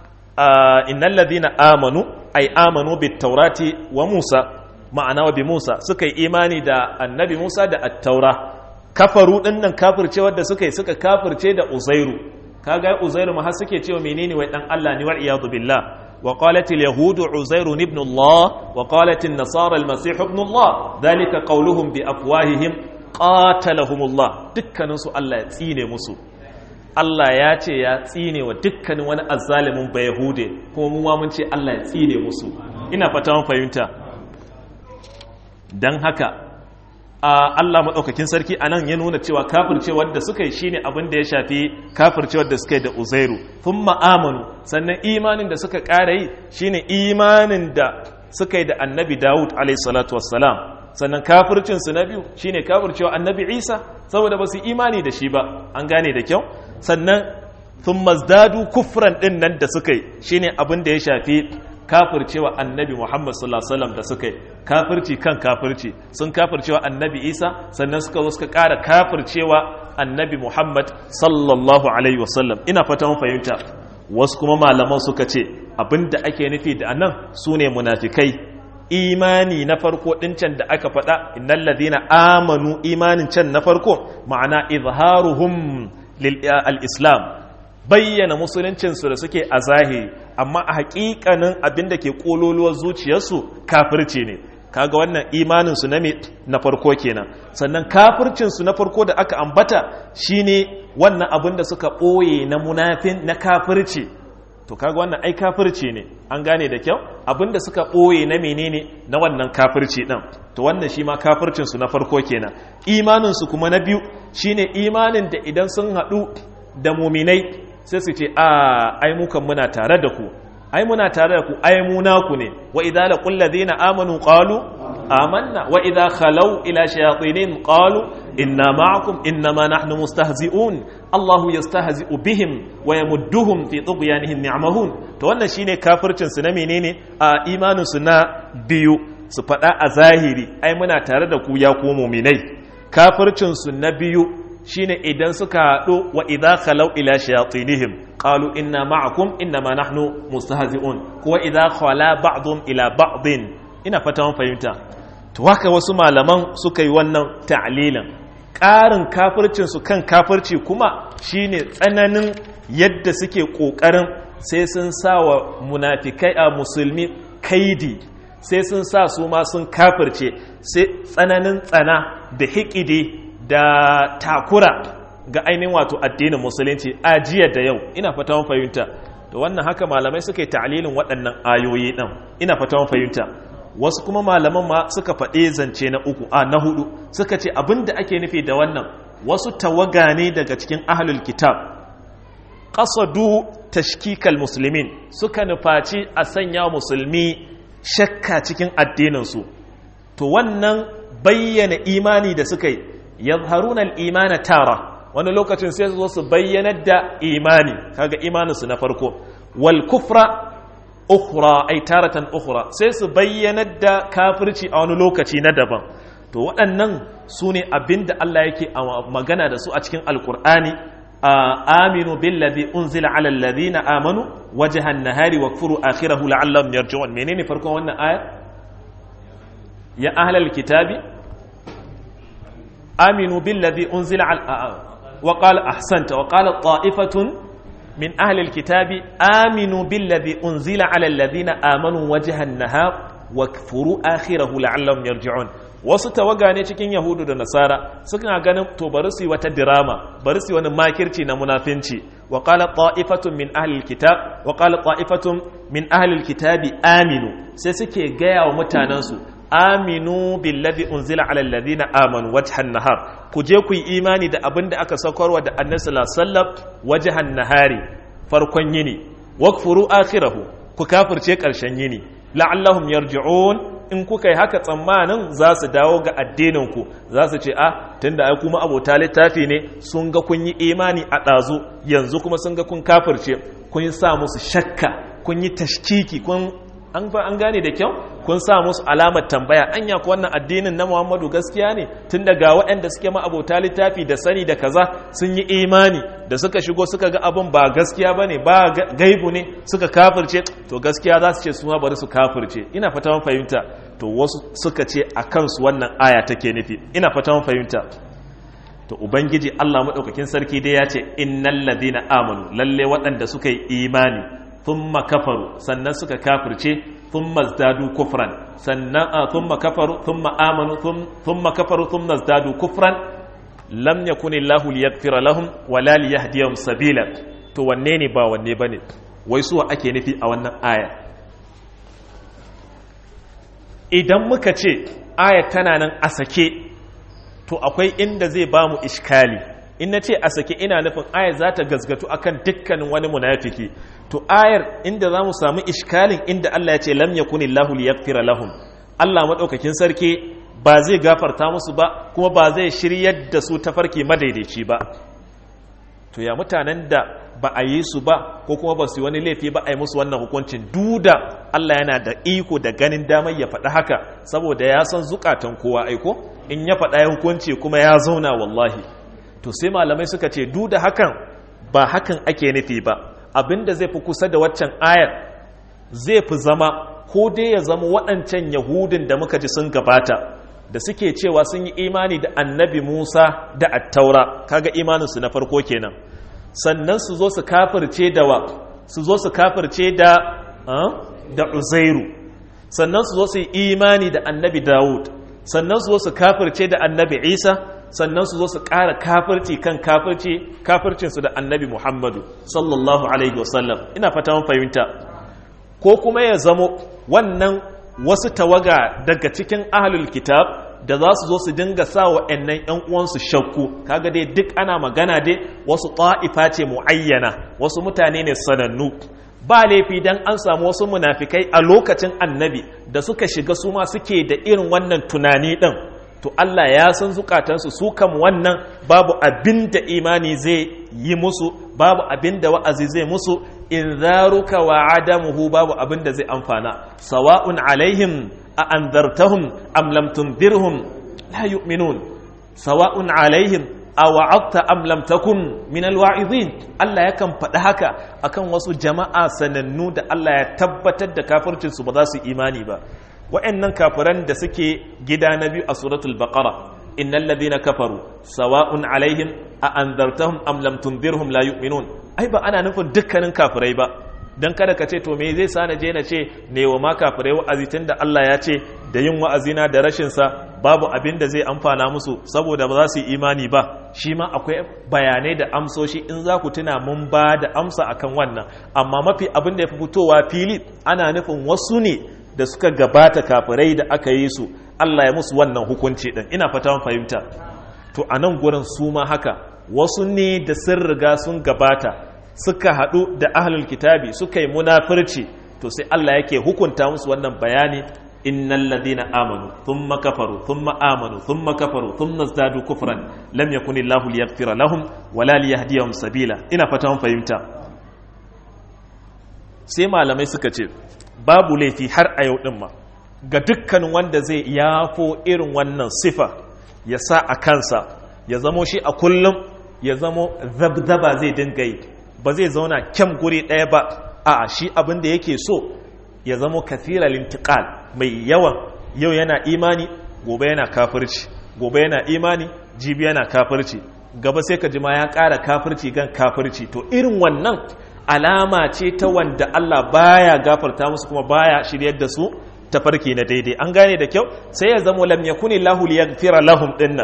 innal ladina amanu ay amanu bit taurati wa Musa ma'ana wa bi Musa suka yi imani da annabi Musa da attaura kafaru din nan kafirce wadda suka yi suka kafirce da Uzairu kaga Uzairu ma har suke cewa menene wai dan Allah ne wal iyadu billah wa qalat al yahud Uzairu ibn Allah wa qalat an nasara al masih ibn Allah dalika qawluhum bi afwahihim qatalahum Allah dukkanin su Allah ya tsine musu Allah ya ce ya tsine wa dukkanin wani azzalimin ba Yahude kuma mu ma mun ce Allah ya tsine musu ina fata mun fahimta don haka a Allah maɗaukakin sarki a nan ya nuna cewa kafircewar da suka yi shine abin da ya shafi kafircewar da suka yi da uzairu sun ma'amanu sannan imanin da suka ƙara yi shine imanin da suka yi da annabi dawud alaihissalatu wassalam sannan kafircinsu na biyu shine kafircewa annabi isa saboda ba su imani da shi ba an gane da kyau sannan sun mazdadu kufran ɗin nan da suka yi shine abin da ya shafi kafircewa annabi Muhammad sallallahu alaihi wasallam da suka yi kafirci kan kafirci sun kafircewa annabi Isa sannan suka zo suka ƙara kafircewa annabi Muhammad sallallahu alaihi wasallam ina fata mun fahimta wasu kuma malaman suka ce abinda ake nufi da anan sune munafikai imani na farko din can da aka faɗa innal ladina amanu imanin can na farko ma'ana izharuhum lil al-islam bayyana musuluncinsu da suke a zahiri amma a hakikanin abin da ke kololuwar zuciyarsu kafirci ne kaga wannan imaninsu na na farko kenan sannan kafircinsu na farko da aka ambata shine wannan abin da suka ɓoye na munafin na kafirci to kaga wannan ai kafirci ne an gane da kyau abin da suka ɓoye na menene na wannan kafirci ɗin to wannan shi ma kafircinsu na farko kenan imaninsu kuma na biyu shine imanin da idan sun haɗu da muminai sai su ce a ai mukan muna tare da ku ai muna tare da ku ai mu naku ne wa idza laqul ladina amanu qalu amanna wa idza khalau ila shayatin qalu inna ma'akum innama nahnu mustahzi'un Allahu yastahzi'u bihim wa yamudduhum fi tughyanihim ni'mahun to wannan shine kafircin su na menene a imanin su na biyu su faɗa a zahiri ai muna tare da ku ya ku mu'minai kafircin su na biyu shine idan suka haɗu wa idza khalau ila shayatinihim qalu inna ma'akum innama nahnu mustahzi'un ko idza khala ba'dhum ila ba'din ina fata mun fahimta to haka wasu malaman suka yi wannan ta'lilan ƙarin kafircin su kan kafirci kuma shine tsananin yadda suke ƙoƙarin sai sun sa wa munafikai a musulmi kaidi sai sun sa su ma sun kafirce sai tsananin tsana da hikidi da takura ga ainihin wato addinin musulunci a jiya da yau ina fata mun fahimta to wannan haka malamai suka yi ta'lilin waɗannan ayoyi ɗin ina fata mun fahimta wasu kuma malaman ma suka faɗe zance na uku a na hudu suka ce abinda ake nufi da wannan wasu tawaga ne daga cikin ahlul kitab qasadu tashkikal muslimin suka nufaci a sanya musulmi shakka cikin addininsu to wannan bayyana imani da suka yi yazharuna al-imana tara wani lokacin sai su zo su bayyanar da imani kaga imaninsu na farko wal kufra ukhra ay taratan ukhra sai su bayyanar da kafirci a wani lokaci na daban to waɗannan su ne abinda Allah yake magana da su a cikin alkur'ani aminu billazi unzila ala alladhina amanu wajhan nahari wakfuru akhirahu la'allahum yarji'un menene farkon wannan aya ya ahlal kitabi aminu billazi unzila ala wa qala ahsanta wa qala ta'ifatun min ahli alkitabi aminu billazi unzila ala alladhina amanu wajhan nahar wakfuru akhirahu la'allahum yarji'un wasu tawaga ne cikin yahudu da nasara suna ganin to bari su yi wata dirama bari su yi wani makirci na munafinci wa qala ta'ifatun min ahli alkitab wa qala ta'ifatun min ahli alkitabi aminu sai suke gaya wa mutanen su aminu billazi unzila ala alladhina amanu wajhan nahar ku je ku yi imani da abin da aka saukarwa da annabi sallallahu alaihi wasallam wajhan nahari farkon yini wakfuru akhirahu ku kafirce karshen yini la'allahum yarji'un in kuka yi haka tsammanin za su dawo ga addininku za su ce a tunda ai kuma abota littafi ne sun ga kun yi imani a ɗazu yanzu kuma sun ga kun kafirce kun sa musu shakka kun yi tashkiki kun an gane da kyau kun sa musu alamar tambaya anya ku wannan addinin na Muhammadu gaskiya ne tun daga waɗanda suke ma abota littafi da sani da kaza sun yi imani da suka shigo suka ga abin ba gaskiya bane ba gaibu ne suka kafirce to gaskiya za su ce su ma bari su kafirce ina fata mun fahimta to wasu suka ce a kansu wannan aya take nufi ina fata mun fahimta to ubangiji Allah madaukakin sarki dai ya ce innal ladina amanu lalle waɗanda suka yi imani thumma kafaru sannan suka kafirce thumma zdadu kufran sannan thumma kafaru thumma amanu thumma kafaru thumma zdadu kufran lam yakun Allahu liyaghfira lahum wala liyahdiyahum sabila to wanne ne ba wanne bane wai suwa ake nufi a wannan aya idan muka ce aya tana nan a sake to akwai inda zai ba mu iskali in na ce a sake ina nufin ayar za ta gazgatu akan dukkanin wani munafiki to ayar inda za mu samu iskalin inda Allah ya ce lam yakuni Allahu liyaghfira lahum Allah madaukakin sarki ba zai gafarta musu ba kuma ba zai shiryar da su tafarki madaidaici ba to ya mutanen da ba a yi su ba ko kuma ba su yi wani laifi ba a yi musu wannan hukuncin duda Allah yana da iko da ganin damar ya faɗi haka saboda ya san zukatan kowa aiko in ya faɗa ya hukunci kuma ya zauna wallahi to sai malamai suka ce duda hakan ba hakan ake nufi ba abinda zai fi kusa da waccan ayar zai fi zama ko dai ya zama waɗancan yahudin da muka ji sun gabata da suke cewa sun yi imani da annabi musa da attaura kaga imaninsu na farko kenan sannan su zo su kafirce da wa su zo su kafirce da da uzairu sannan su zo su yi imani da annabi dawud sannan su zo su kafirce da annabi isa sannan su zo su ƙara kafirci kan kafirci kafircinsu da annabi muhammadu sallallahu alaihi wasallam ina fata mun fahimta ko kuma ya zamo wannan wasu tawaga daga cikin ahlul kitab da za su zo su dinga sa wa ‘yannan ‘yan uwansu shakku kaga dai duk ana magana dai wasu ta'ifa ce mu'ayyana wasu mutane ne sanannu ba laifi dan an samu wasu munafikai a lokacin annabi da suka shiga su ma suke da irin wannan tunani ɗin to Allah ya san zukatansu su kam wannan babu abin da imani zai yi musu babu abin da wa'azi zai musu in zaruka wa adamuhu babu abin da zai amfana sawa'un alaihim a anzartahum am lam tunzirhum la yu'minun sawa'un alaihim a wa'adta am lam takun min alwa'izin Allah yakan faɗi haka akan wasu jama'a sanannu da Allah ya tabbatar da kafircin su ba za su imani ba wa'annan kafiran da suke gida na biyu a suratul baqara innal ladhina kafaru sawa'un alaihim a anzartahum am lam tunzirhum la yu'minun ai ba ana nufin dukkanin kafirai ba dan kada ka ce to me zai sa na je na ce ne wa ma kafirai wa'azi tunda Allah ya ce da yin wa'azina da rashin sa babu abin da zai amfana musu saboda ba za su yi imani ba shi ma akwai bayanai da amsoshi in za ku tuna mun ba da amsa akan wannan amma mafi abin da ya fi fitowa fili ana nufin wasu ne da suka gabata kafirai da aka yi su Allah ya musu wannan hukunci din ina fata mun fahimta to a nan gurin su ma haka wasu ne da sun riga sun gabata suka haɗu da ahlul kitabi suka yi munafirci to sai Allah yake hukunta musu wannan bayani innal ladina amanu thumma kafaru thumma amanu thumma kafaru thumma zadu kufran lam yakunillahu liyaghfira lahum wala liyahdiyahum sabila ina fata mun fahimta sai malamai suka ce babu laifi har a yau din ma ga dukkan wanda zai yafo irin wannan sifa ya sa a kansa ya zamo shi a kullum ya zamo zabzaba zai dinga yi ba zai zauna kyan guri ɗaya ba a shi abin da yake so ya zamo kathiral intiqal mai yawan yau yana imani gobe yana kafirci gobe yana imani jibi yana kafirci gaba sai ka ji ma ya ƙara kafirci gan kafirci to irin wannan alama ce ta wanda Allah baya gafarta musu kuma baya shiryar da su ta farki na daidai an gane da kyau sai ya zamo lam yakuni lahu liyaghfira lahum dinnan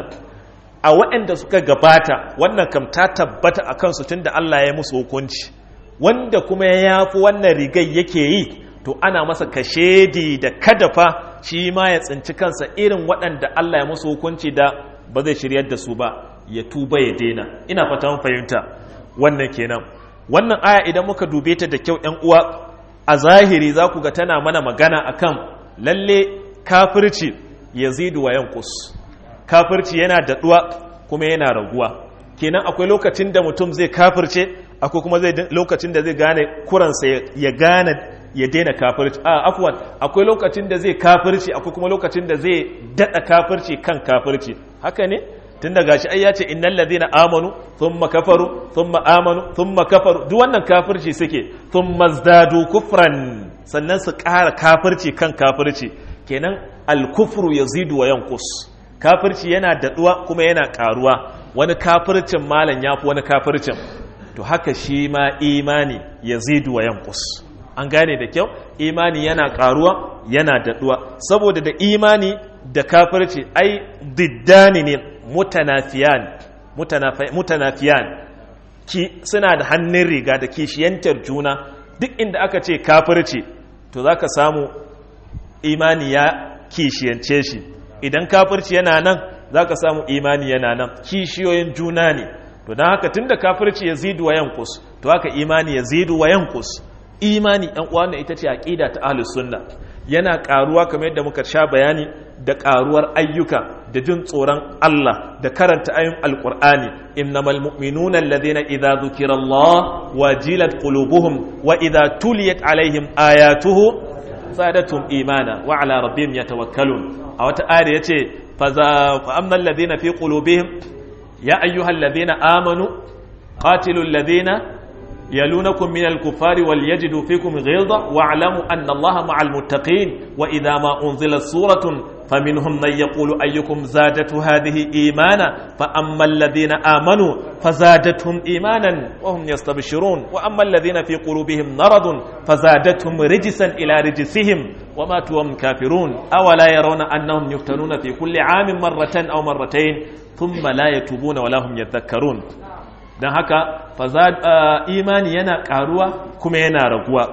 a waɗanda suka gabata wannan kam ta tabbata a kansu tunda Allah ya musu hukunci wanda kuma ya yafi wannan rigai yake yi to ana masa kashedi da kadafa shi ma ya tsinci kansa irin waɗanda Allah ya musu hukunci da ba zai shiryar da su ba ya tuba ya daina ina fata mun fahimta wannan kenan wannan aya idan muka dube ta da kyau ƴan uwa a zahiri za ku ga tana mana magana akan lalle kafirci yazidu wa yanqus kafirci yana daɗuwa kuma yana raguwa kenan akwai lokacin da mutum zai kafirce akwai kuma zai lokacin da zai gane kuransa ya gane ya daina kafirci a afwan akwai lokacin da zai kafirci akwai kuma lokacin da zai dada kafirci kan kafirci haka ne tun da gashi ai ya ce innal ladina amanu thumma kafaru thumma amanu thumma kafaru duk wannan kafirci suke thumma zdadu kufran sannan su ƙara kafirci kan kafirci kenan al-kufru yazidu wa yanqus kafirci yana daɗuwa kuma yana ƙaruwa wani kafircin malam ya fi wani kafircin to haka shi ma imani ya zidu wa yankus an gane da kyau imani yana ƙaruwa yana daɗuwa saboda da imani da kafirci ai diddani ne mutanafiyan mutanafiyan ki suna da hannun riga da kishiyantar juna duk inda aka ce kafirci to za ka samu imani ya kishiyance shi idan kafirci yana nan za ka samu imani yana nan kishiyoyin juna ne to don haka tun da kafirci ya zidu wa yankus to haka imani ya zidu wa yankus imani ɗan uwa ita ce aƙida ta ahlus sunna yana ƙaruwa kamar yadda muka sha bayani da ƙaruwar ayyuka da jin tsoron Allah da karanta ayin alƙur'ani innamal mu'minuna alladhina idza dhukira Allah wajilat qulubuhum wa idza tuliyat alaihim ayatuhu zadatum imana wa ala rabbihim yatawakkalun a wata ayar ya ce fa'amman ladina fi ƙulubihim ya ayyuhan ladina amanu ƙatilun ladina يلونكم من الكفار وليجدوا فيكم غلظة واعلموا أن الله مع المتقين وإذا ما أنزلت سورة فمنهم من يقول أيكم زادت هذه إيمانا فأما الذين آمنوا فزادتهم إيمانا وهم يستبشرون وأما الذين في قلوبهم مرض فزادتهم رجسا إلى رجسهم وماتوا وهم كافرون أولا يرون أنهم يفتنون في كل عام مرة أو مرتين ثم لا يتوبون ولا هم يذكرون don haka imani yana karuwa kuma yana raguwa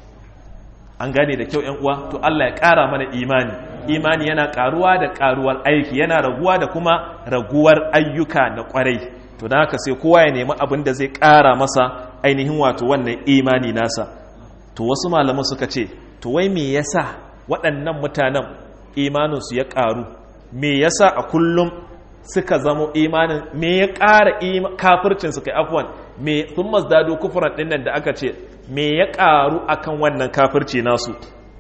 an gane da kyau uwa to Allah ya kara mana imani imani yana karuwa da karuwar aiki yana raguwa da kuma raguwar ayyuka na kwarai to don haka sai kowa ya nemi abin da zai kara masa ainihin wato wannan imani nasa to wasu malaman suka ce to wai me yasa waɗannan mutanen imaninsu ya karu me yasa a kullum suka zamo imanin me ya ƙara kafircin suka afwan me sun mazdado kufuran ɗin nan da aka ce me ya ƙaru akan wannan kafirci nasu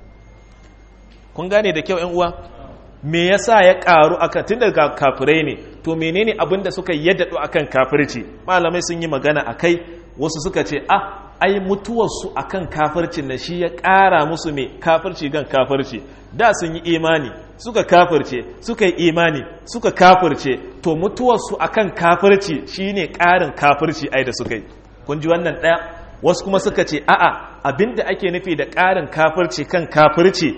kun gane da kyau yan uwa me yasa ya ƙaru akan tun daga kafirai ne to menene abin da suka yaddado akan kafirci malamai sun yi magana akai wasu suka ce ah ai mutuwarsu akan kafircin na shi ya ƙara musu mai kafirci gan kafirci da sun yi imani suka kafirce suka yi imani suka kafirce to mutuwarsu akan kafirci shine ƙarin kafirci ai da suka yi kun ji wannan ɗaya wasu kuma suka ce a'a abinda ake nufi da ƙarin kafirci kan kafirci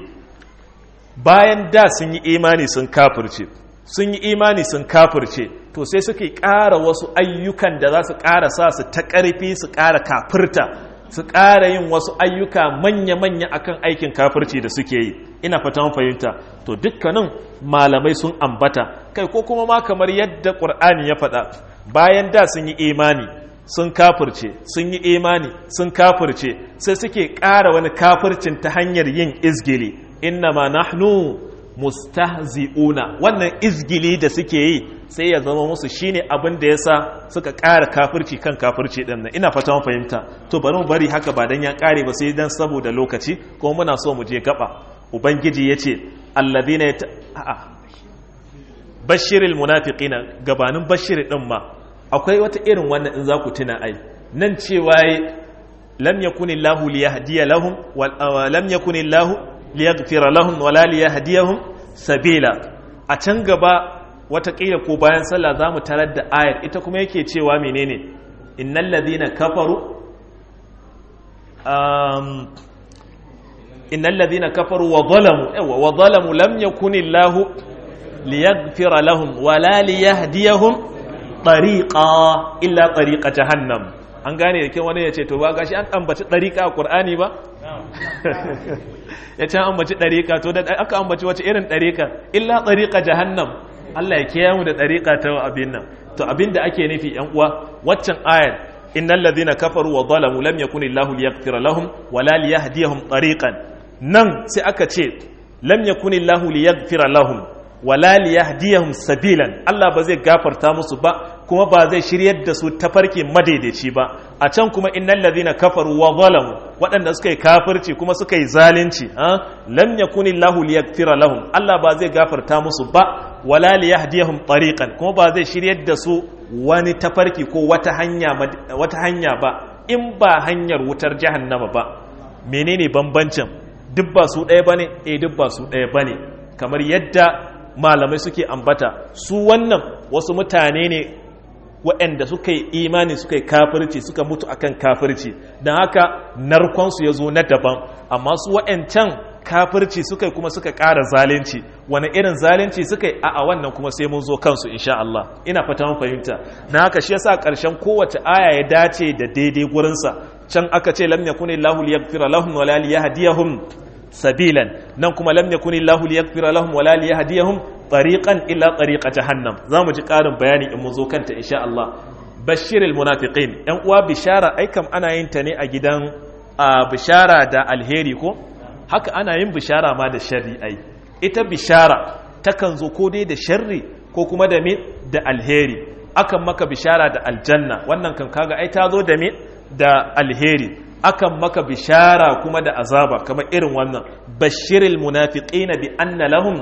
bayan da sun yi imani sun kafirce sun yi imani sun kafirce to sai suke ƙara wasu ayyukan da za su ƙara sa su ta ƙarfi su ƙara kafirta su ƙara yin wasu ayyuka manya-manya akan aikin kafirci da suke yi ina fatan fahimta to dukkanin malamai sun ambata kai ko kuma ma kamar yadda ƙur'ani ya faɗa bayan da sun yi imani sun kafirce sun yi imani sun kafirce sai suke ƙara wani kafircin ta hanyar yin izgili inna ma nahnu mustahzi'una wannan izgili da suke yi sai ya zama musu shine abin da yasa suka ƙara kafirci kan kafirci din nan ina fata mun fahimta to bari mu bari haka ba dan ya ƙare ba sai dan saboda lokaci kuma muna so mu je gaba ubangiji yace alladhina yata a'a bashiril munafiqina gabanin bashir din ma akwai wata irin wannan in za ku tuna ai nan cewa lam yakunillahu liyahdiya lahum wa lam yakunillahu liyaghfira lahum wala liyahdiyahum sabila a can gaba watakila ko bayan sallah zamu tarar da ayar ita kuma yake cewa menene innal ladina kafaru um innal ladina kafaru wa zalamu yawa wa zalamu lam yakunillahu liyaghfira lahum wala liyahdiyahum tariqa illa tariqa jahannam an gane da ke wani ya ce to ba gashi an ambaci tariqa a qur'ani ba ya ce an ambaci ɗariƙa to da aka ambaci wace irin ɗariƙa illa ɗariƙa jahannam Allah ya kiyaye mu da ɗariƙa ta abin nan to abin da ake nufi yan uwa waccan ayar innal ladhina kafaru wa zalamu lam yakun illahu liyaghfira lahum wa la liyahdiyahum tariqan nan sai aka ce lam yakun illahu liyaghfira lahum wa la liyahdiyahum sabilan Allah ba zai gafarta musu ba kuma ba zai shiryar da su tafarki madaidaici ba a can kuma innal ladhina kafaru wa zalamu waɗanda suka yi kafirci kuma suka yi zalunci lam yakunillahu liyaghfira lahum Allah ba zai gafarta musu ba wala liyahdiyahum tariqan kuma ba zai shiryar da su wani tafarki ko wata hanya wata hanya ba in ba hanyar wutar jahannama ba menene bambancin duk ba su ɗaya bane eh duk ba su ɗaya bane kamar yadda malamai suke ambata su wannan wasu mutane ne waɗanda suka yi imani suka yi kafirci suka mutu akan kafirci don haka narkonsu ya zo na daban amma su waɗancan kafirci suka kuma suka ƙara zalunci wani irin zalunci suka yi a wannan kuma sai mun zo kansu insha Allah ina fata mun fahimta na haka shi yasa ƙarshen kowace aya ya dace da daidai gurinsa can aka ce lam yakuni lahu liyaghfira lahum wala liyahdiyahum sabilan nan kuma lam yakuni lahu liyaghfira lahum wala liyahdiyahum tariqan illa tariqa jahannam zamu ji karin bayani in mun zo kanta insha Allah bashiril munafiqin yan uwa bishara ai kam ana yin ta ne a gidan bishara da alheri ko haka ana yin bishara ma da sharri ai ita bishara takan zo ko dai da sharri ko kuma da me da alheri akan maka bishara da aljanna wannan kan kaga ai ta zo da me da alheri akan maka bishara kuma da azaba kamar irin wannan bashiril munafiqina bi anna lahum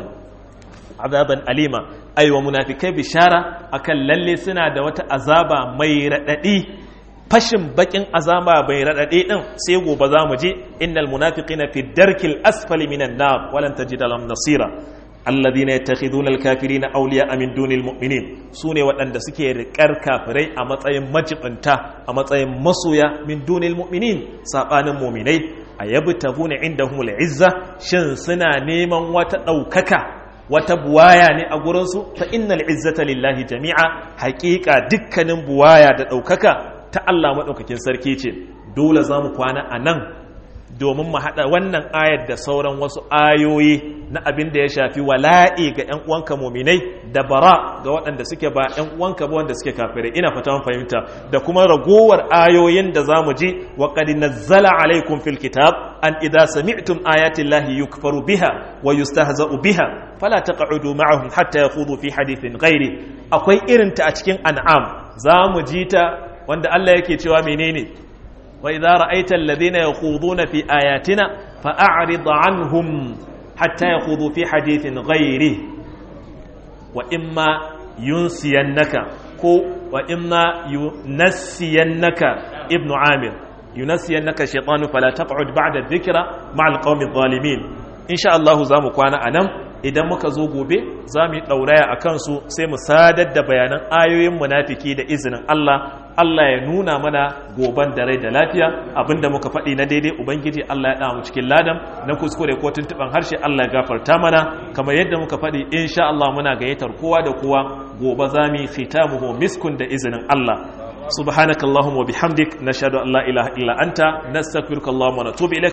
azaban alima aiwa munafikai bishara akan lalle suna da wata azaba mai radadi fashin bakin azaba bai radadi din sai gobe za mu je innal munafiqina fi darkil asfali minan nar walan tajida lahum nasira alladhina yattakhiduna alkafirina awliya'a min dunil mu'minin sune waɗanda suke riƙar kafirai a matsayin majibinta a matsayin masoya min dunil mu'minin sabanin mu'minai ayabtaguna indahumul izza shin suna neman wata ɗaukaka wata buwaya ne a gurinsu fa innal izzata lillahi jami'a haƙiƙa dukkanin buwaya da ɗaukaka ta Allah maɗaukakin sarki ce dole za mu kwana a nan domin mu haɗa wannan ayar da sauran wasu ayoyi na abin da ya shafi wala'i ga 'yan uwanka muminai da bara ga waɗanda suke ba 'yan uwanka ba wanda suke kafirai ina fata mun fahimta da kuma ragowar ayoyin da za mu ji wa qad nazzala alaikum fil kitab an idza sami'tum ayati llahi yukfaru biha wa yustahza'u biha fala taq'udu ma'ahum hatta yakhudhu fi hadithin ghairi akwai irin ta a cikin an'am za mu ji ta wanda Allah yake cewa menene وإذا رأيت الذين يخوضون في آياتنا فأعرض عنهم حتى يخوضوا في حديث غيره وإما ينسينك كو وإما ينسينك ابن عامر ينسينك الشيطان فلا تقعد بعد الذكرى مع القوم الظالمين إن شاء الله زامك وانا أنم idan muka zo gobe za mu yi ɗauraya a kansu sai mu sadar da bayanan ayoyin munafiki da izinin Allah Allah ya nuna mana goban da rai da lafiya abinda muka faɗi na daidai ubangiji Allah ya ɗa mu cikin ladan na kuskure ko tuntuɓan harshe Allah ya gafarta mana kamar yadda muka faɗi insha Allah muna gayyatar kowa da kowa gobe za mu yi khitamuhu miskun da izinin Allah subhanakallahumma wa bihamdik nashhadu an la ilaha illa anta nastaghfiruka allahumma wa natubu ilaik